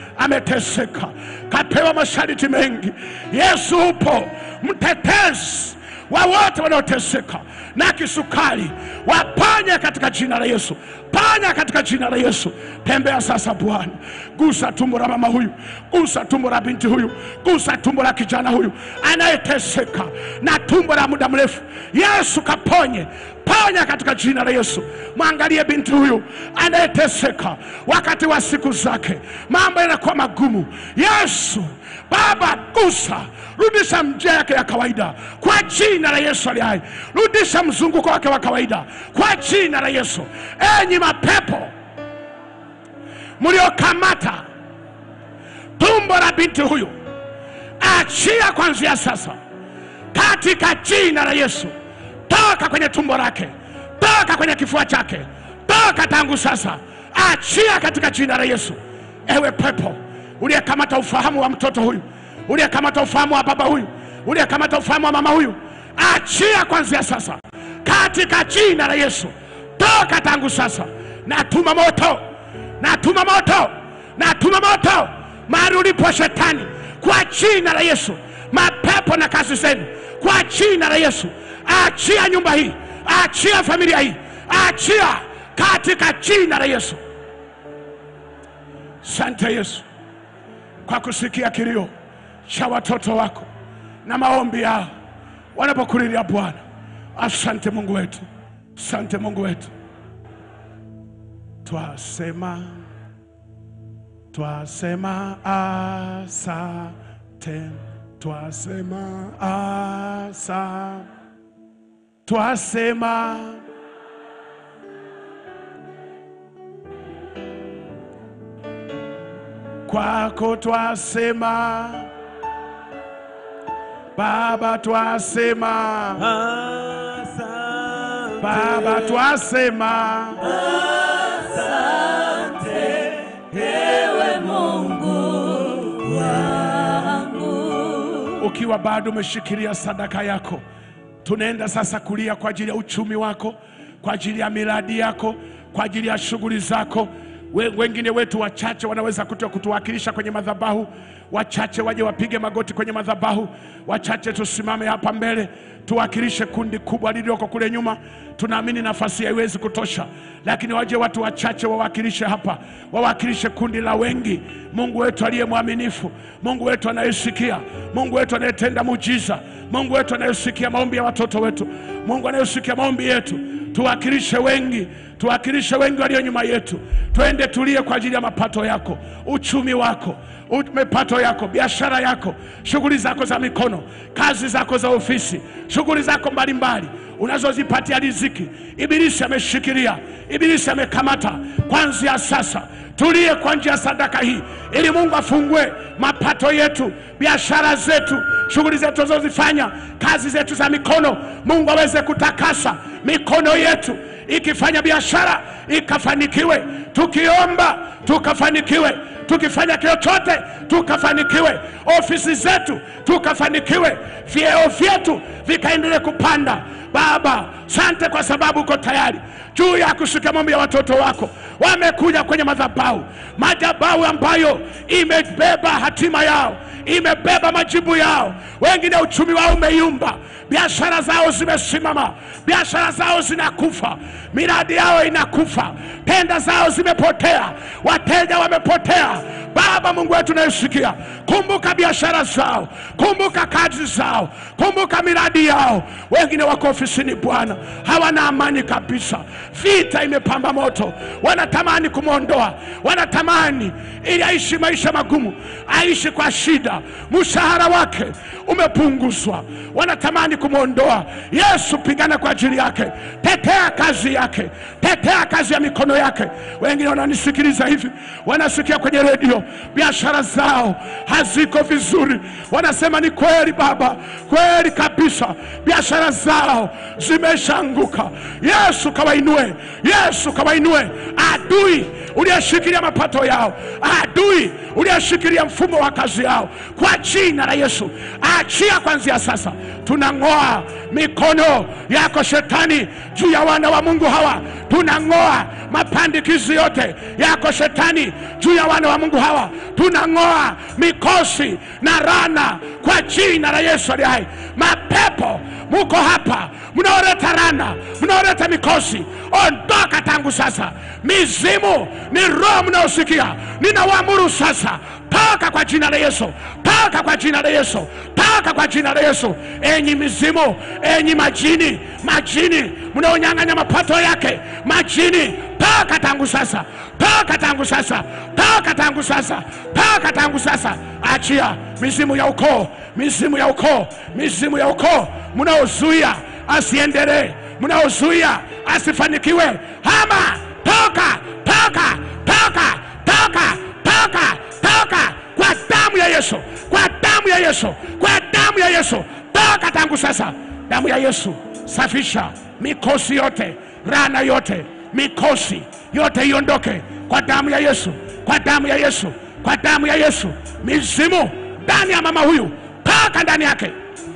ameteseka, kapewa masharti mengi. Yesu upo, mtetezi wa wote wanaoteseka na kisukari, waponye katika jina la Yesu, ponya katika jina la Yesu. Tembea sasa Bwana, gusa tumbo la mama huyu, gusa tumbo la binti huyu, gusa tumbo la kijana huyu anayeteseka na tumbo la muda mrefu. Yesu kaponye, ponya katika jina la Yesu. Mwangalie binti huyu anayeteseka wakati wa siku zake, mambo yanakuwa magumu. Yesu Baba, gusa rudisha njia yake ya kawaida kwa jina la Yesu aliye hai. Rudisha mzunguko wake wa kawaida kwa jina la Yesu. Enyi mapepo mliokamata tumbo la binti huyu, achia kuanzia sasa katika jina la Yesu. Toka kwenye tumbo lake, toka kwenye kifua chake, toka tangu sasa, achia katika jina la Yesu. Ewe pepo uliyekamata ufahamu wa mtoto huyu, uliyekamata ufahamu wa baba huyu, uliyekamata ufahamu wa mama huyu, achia kuanzia sasa katika jina la Yesu. Toka tangu sasa, natuma moto, natuma moto, natuma moto mahali ulipo shetani, kwa jina la Yesu. Mapepo na kazi zenu, kwa jina la Yesu, achia nyumba hii, achia familia hii, achia katika jina la Yesu. Sante Yesu kwa kusikia kilio cha watoto wako na maombi yao wanapokulilia Bwana. Asante Mungu wetu, asante Mungu wetu. Twasema, twasema asante, twasema asa, twasema kwako twasema Baba, twasema Baba, twasema Ewe Mungu wangu, ukiwa bado umeshikilia sadaka yako, tunaenda sasa kulia kwa ajili ya uchumi wako, kwa ajili ya miradi yako, kwa ajili ya shughuli zako. We, wengine wetu wachache wanaweza kutu, kutuwakilisha kwenye madhabahu. Wachache waje wapige magoti kwenye madhabahu, wachache tusimame hapa mbele tuwakilishe kundi kubwa lililoko kule nyuma. Tunaamini nafasi haiwezi kutosha, lakini waje watu wachache wawakilishe hapa, wawakilishe kundi la wengi. Mungu wetu aliye mwaminifu, Mungu wetu anayesikia, Mungu wetu anayetenda muujiza, Mungu wetu anayesikia maombi ya watoto wetu, Mungu anayesikia maombi yetu, tuwakilishe wengi, tuwakilishe wengi walio nyuma yetu. Twende tulie kwa ajili ya mapato yako, uchumi wako, u- mapato yako, biashara yako, shughuli zako za mikono, kazi zako za ofisi, shughuli zako mbalimbali unazozipatia riziki. Ibilisi ameshikilia, ibilisi amekamata. Kuanzia sasa tulie kwa njia ya sadaka hii, ili Mungu afungue mapato yetu, biashara zetu, shughuli zetu tunazozifanya, kazi zetu za mikono. Mungu aweze kutakasa mikono yetu, ikifanya biashara ikafanikiwe, tukiomba tukafanikiwe, tukifanya chochote tukafanikiwe, ofisi zetu tukafanikiwe, vyeo vyetu vikaendelee kupanda. Baba, sante kwa sababu uko tayari juu ya kusikia maombi ya watoto wako. Wamekuja kwenye madhabahu, madhabahu ambayo imebeba hatima yao, imebeba majibu yao. Wengine uchumi wao umeyumba, biashara zao zimesimama, biashara zao zinakufa, miradi yao inakufa, tenda zao zimepotea, wateja wamepotea. Baba Mungu wetu unayesikia, kumbuka biashara zao, kumbuka kazi zao, kumbuka miradi yao. Wengine wako ofisini Bwana, hawana amani kabisa, vita imepamba moto, wanatamani kumwondoa, wanatamani ili aishi maisha magumu, aishi kwa shida, mshahara wake umepunguzwa, wanatamani kumwondoa. Yesu, pigana kwa ajili yake, tetea kazi yake, tetea kazi ya mikono yake. Wengine wananisikiliza hivi, wanasikia kwenye redio, biashara zao haziko vizuri, wanasema ni kweli Baba, kweli kabisa, biashara zao zimeshaanguka. Yesu kawainue, Yesu kawainue. Adui uliyeshikilia mapato yao, adui uliyeshikilia mfumo wa kazi yao, kwa jina la Yesu, achia kuanzia sasa. Tunang'oa mikono yako shetani juu ya wana wa Mungu hawa, tunang'oa mapandikizi yote yako shetani juu ya wana wa Mungu hawa, tunang'oa mikosi na rana kwa jina la Yesu aliye hai. Mapepo muko hapa, mnaoleta rana, mnaoleta mikosi, ondoka tangu sasa. Mizimu ni roho mnaosikia, ninawaamuru sasa, toka kwa jina la Yesu, toka kwa jina la Yesu, toka kwa jina la Yesu. Enyi mizimu, enyi majini, majini mnaonyang'anya mapato yake, majini, toka tangu sasa, toka tangu sasa, toka tangu sasa, toka tangu sasa. Achia mizimu ya ukoo, mizimu ya ukoo, mizimu ya ukoo mnaozuia asiendelee, mnaozuia asifanikiwe, hama, toka, toka, toka, toka, toka, toka kwa damu ya Yesu, kwa damu ya Yesu, kwa damu ya Yesu, toka tangu sasa. Damu ya Yesu safisha mikosi yote, rana yote, mikosi yote iondoke kwa damu ya Yesu, kwa damu ya Yesu, kwa damu ya Yesu. Mizimu ndani ya mama huyu, toka ndani yake.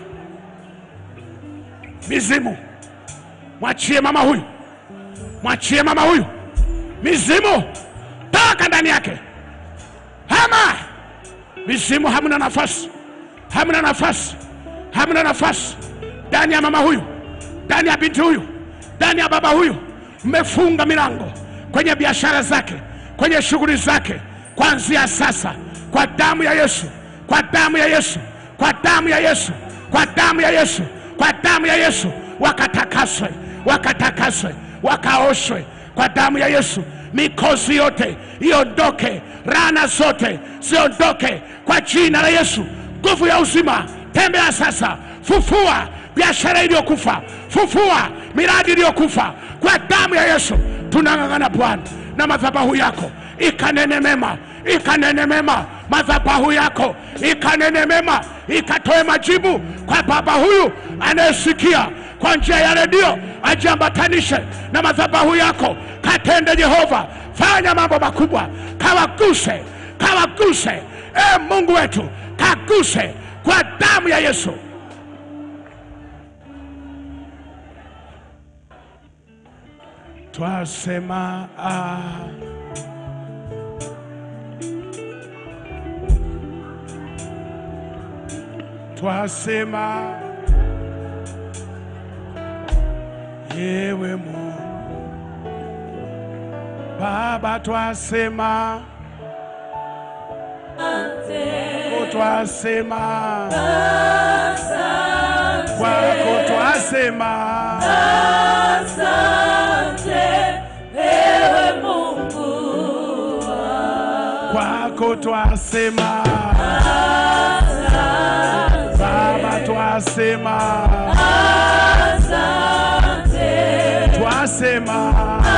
Mizimu mwachie mama huyu, mwachie mama huyu. Mizimu toka ndani yake, hama mizimu, hamna nafasi, hamna nafasi, hamna nafasi ndani ya mama huyu, ndani ya binti huyu, ndani ya baba huyu. Mmefunga milango kwenye biashara zake, kwenye shughuli zake, kuanzia sasa, kwa damu ya Yesu, kwa damu ya Yesu, kwa damu ya Yesu, kwa damu ya Yesu, kwa damu ya Yesu, wakatakaswe, wakatakaswe, wakaoshwe kwa damu ya Yesu. Mikosi yote iondoke, rana zote ziondoke kwa jina la Yesu. Nguvu ya uzima, tembea sasa, fufua biashara iliyokufa, fufua miradi iliyokufa kwa damu ya Yesu. Tunang'ang'ana Bwana na madhabahu yako ikanene mema, ikanene mema, madhabahu yako ikanene mema, ikatoe majibu kwa baba huyu anayesikia kwa njia ya redio, ajiambatanishe na madhabahu yako, katende Jehova, fanya mambo makubwa, kawaguse, kawaguse, e Mungu wetu, kaguse kwa damu ya Yesu. Twasema ah. Twasema yewe Mungu Baba, twasema kwako, twasema kwako, twasema kwako, twasema Baba, twasema twasema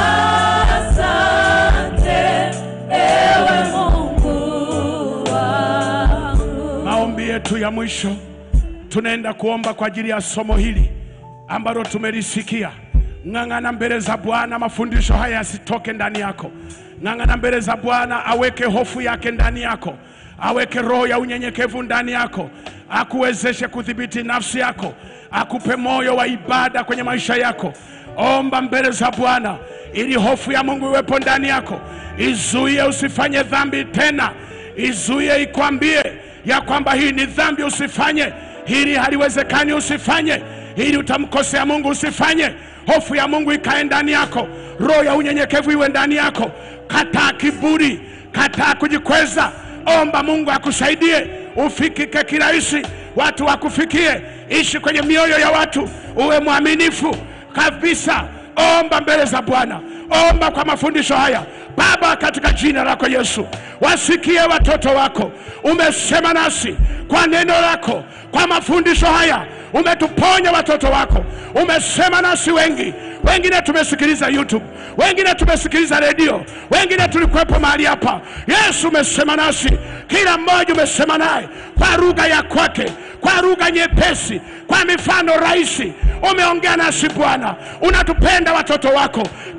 maombi yetu ya mwisho tunaenda kuomba kwa ajili ya somo hili ambalo tumelisikia. Ng'ang'ana mbele za Bwana, mafundisho haya yasitoke ndani yako. Ng'ang'ana mbele za Bwana, aweke hofu yake ndani yako, aweke roho ya unyenyekevu ndani yako, akuwezeshe kudhibiti nafsi yako, akupe moyo wa ibada kwenye maisha yako. Omba mbele za Bwana ili hofu ya Mungu iwepo ndani yako, izuie usifanye dhambi tena, izuie ikwambie ya kwamba hii ni dhambi usifanye, hili haliwezekani usifanye, hili utamkosea Mungu usifanye. Hofu ya Mungu ikae ndani yako, roho ya unyenyekevu iwe ndani yako. Kataa kiburi, kataa kujikweza. Omba Mungu akusaidie ufikike kirahisi, watu wakufikie. Ishi kwenye mioyo ya watu, uwe mwaminifu kabisa. Omba mbele za Bwana, omba kwa mafundisho haya. Baba, katika jina lako Yesu, wasikie watoto wako. Umesema nasi kwa neno lako, kwa mafundisho haya umetuponya watoto wako. Umesema nasi wengi, wengine tumesikiliza YouTube, wengine tumesikiliza redio, wengine tulikuwepo mahali hapa. Yesu, umesema nasi, kila mmoja umesema naye kwa lugha ya kwake, kwa lugha nyepesi, kwa mifano rahisi. Umeongea nasi Bwana, unatupenda watoto wako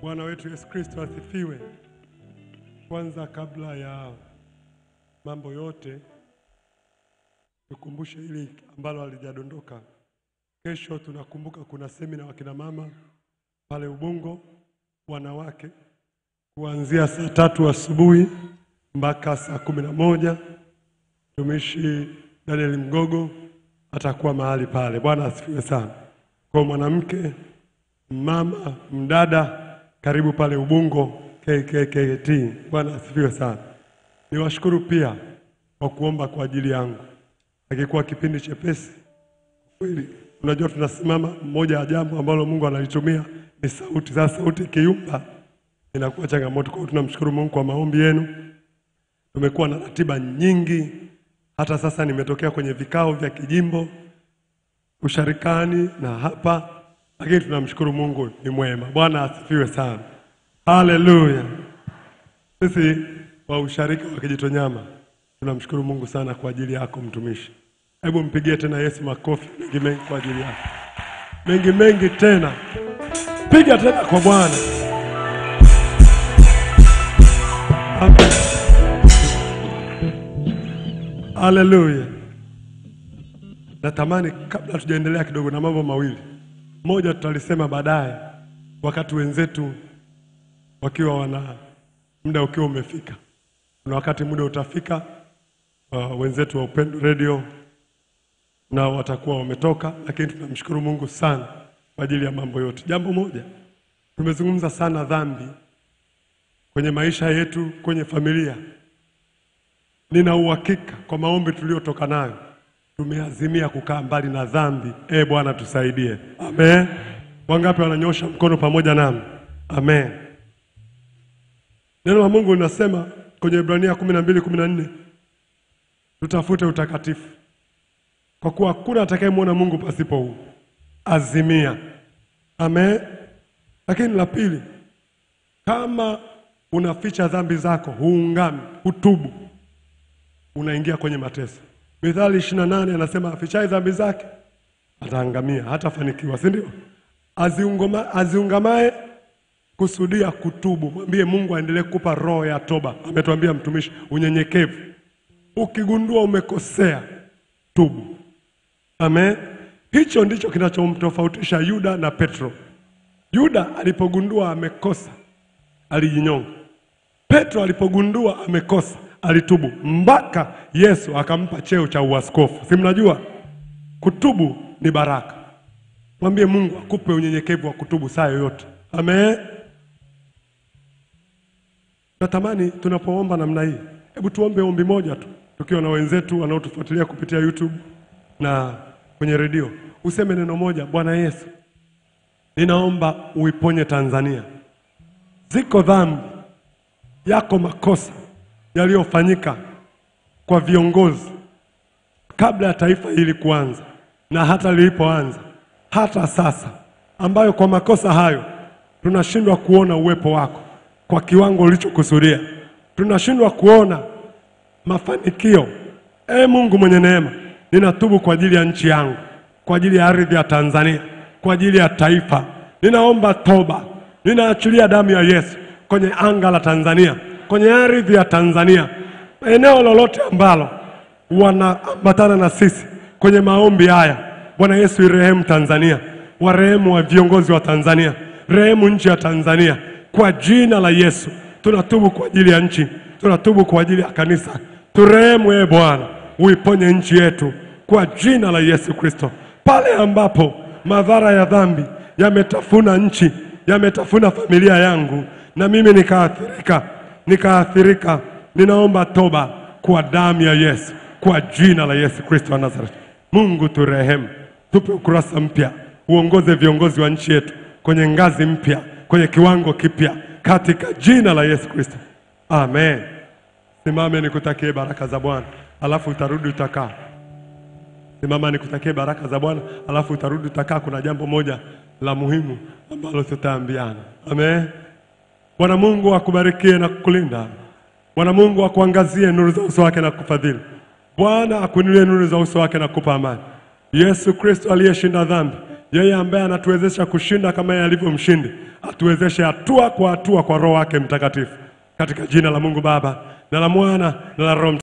Bwana wetu Yesu Kristo asifiwe. Kwanza, kabla ya mambo yote, tukumbushe hili ambalo halijadondoka. Kesho tunakumbuka kuna semina wakina mama pale Ubungo, wanawake, kuanzia saa tatu asubuhi mpaka saa kumi na moja. Mtumishi Daniel Mgogo atakuwa mahali pale. Bwana asifiwe sana. Kwa mwanamke mama mdada, karibu pale Ubungo KKKT. Bwana asifiwe sana. Niwashukuru pia kwa kuomba kwa ajili yangu, akikuwa kipindi chepesi kweli. Unajua, tunasimama, mmoja ya jambo ambalo Mungu analitumia ni sauti. Sasa sauti ikiyumba inakuwa changamoto. Kwa hiyo tunamshukuru Mungu kwa maombi yenu. Tumekuwa na ratiba nyingi, hata sasa nimetokea kwenye vikao vya kijimbo usharikani na hapa, lakini tunamshukuru Mungu ni mwema. Bwana asifiwe sana, haleluya. Sisi wa usharika wa Kijitonyama tunamshukuru Mungu sana kwa ajili yako mtumishi. Hebu mpigie tena Yesu makofi mengi mengi kwa ajili yako, mengi mengi tena, piga tena kwa Bwana. Amen. Haleluya. Natamani kabla tujaendelea kidogo na mambo mawili. Moja tutalisema baadaye wakati wenzetu wakiwa wana muda ukiwa umefika. Kuna wakati muda utafika uh, wenzetu wa Upendo Radio na watakuwa wametoka, lakini tunamshukuru Mungu sana kwa ajili ya mambo yote. Jambo moja, tumezungumza sana dhambi kwenye maisha yetu, kwenye familia. Nina uhakika kwa maombi tuliyotoka nayo tumeazimia kukaa mbali na dhambi. E Bwana tusaidie, amen. Wangapi wananyosha mkono pamoja nami? Amen. Neno la Mungu linasema kwenye Ibrania kumi na mbili kumi na nne tutafute utakatifu, kwa kuwa hakuna atakayemwona Mungu pasipo huu. Azimia, amen. Lakini la pili, kama unaficha dhambi zako, huungami, hutubu, unaingia kwenye mateso. Mithali ishirini na nane anasema afichaye dhambi zake ataangamia, hatafanikiwa, si ndio? Aziungama- Aziungamaye kusudia kutubu, mwambie Mungu aendelee kukupa roho ya toba. Ametuambia mtumishi, unyenyekevu. Ukigundua umekosea, tubu. Amen. Hicho ndicho kinachomtofautisha Yuda na Petro. Yuda alipogundua amekosa, alijinyonga. Petro alipogundua amekosa alitubu, mpaka Yesu akampa cheo cha uaskofu. Si mnajua kutubu ni baraka. Mwambie Mungu akupe unyenyekevu wa kutubu saa yoyote. Amen. Natamani tunapoomba namna hii, hebu tuombe ombi moja tu, tukiwa na wenzetu wanaotufuatilia kupitia YouTube na kwenye redio. Useme neno moja, Bwana Yesu, ninaomba uiponye Tanzania. Ziko dhambi yako makosa yaliyofanyika kwa viongozi kabla ya taifa hili kuanza na hata lilipoanza hata sasa, ambayo kwa makosa hayo tunashindwa kuona uwepo wako kwa kiwango ulichokusudia, tunashindwa kuona mafanikio. Ee Mungu mwenye neema, ninatubu kwa ajili ya nchi yangu, kwa ajili ya ardhi ya Tanzania, kwa ajili ya taifa. Ninaomba toba, ninaachilia damu ya Yesu kwenye anga la Tanzania, kwenye ardhi ya Tanzania, eneo lolote ambalo wanaambatana na sisi kwenye maombi haya. Bwana Yesu, irehemu Tanzania, warehemu wa viongozi wa Tanzania, rehemu nchi ya Tanzania kwa jina la Yesu. Tunatubu kwa ajili ya nchi, tunatubu kwa ajili ya kanisa. Turehemu ee Bwana, uiponye nchi yetu kwa jina la Yesu Kristo. Pale ambapo madhara ya dhambi yametafuna nchi, yametafuna familia yangu, na mimi nikaathirika, nikaathirika, ninaomba toba kwa damu ya Yesu, kwa jina la Yesu Kristo wa Nazareti. Mungu turehemu, tupe ukurasa mpya, uongoze viongozi wa nchi yetu kwenye ngazi mpya, kwenye kiwango kipya, katika jina la Yesu Kristo, amen. Simame nikutakie baraka za Bwana, alafu utarudi utakaa. Simama nikutakie baraka za Bwana, alafu utarudi utakaa. Kuna jambo moja la muhimu ambalo tutaambiana. Amen. Bwana Mungu akubarikie na kukulinda. Bwana Mungu akuangazie nuru za uso wake na kukufadhili. Bwana akuinulie nuru za uso wake na kukupa amani. Yesu Kristo aliyeshinda dhambi, yeye ambaye anatuwezesha kushinda kama yeye alivyo mshindi, atuwezeshe hatua kwa hatua kwa Roho wake Mtakatifu, katika jina la Mungu Baba na la Mwana na la Roho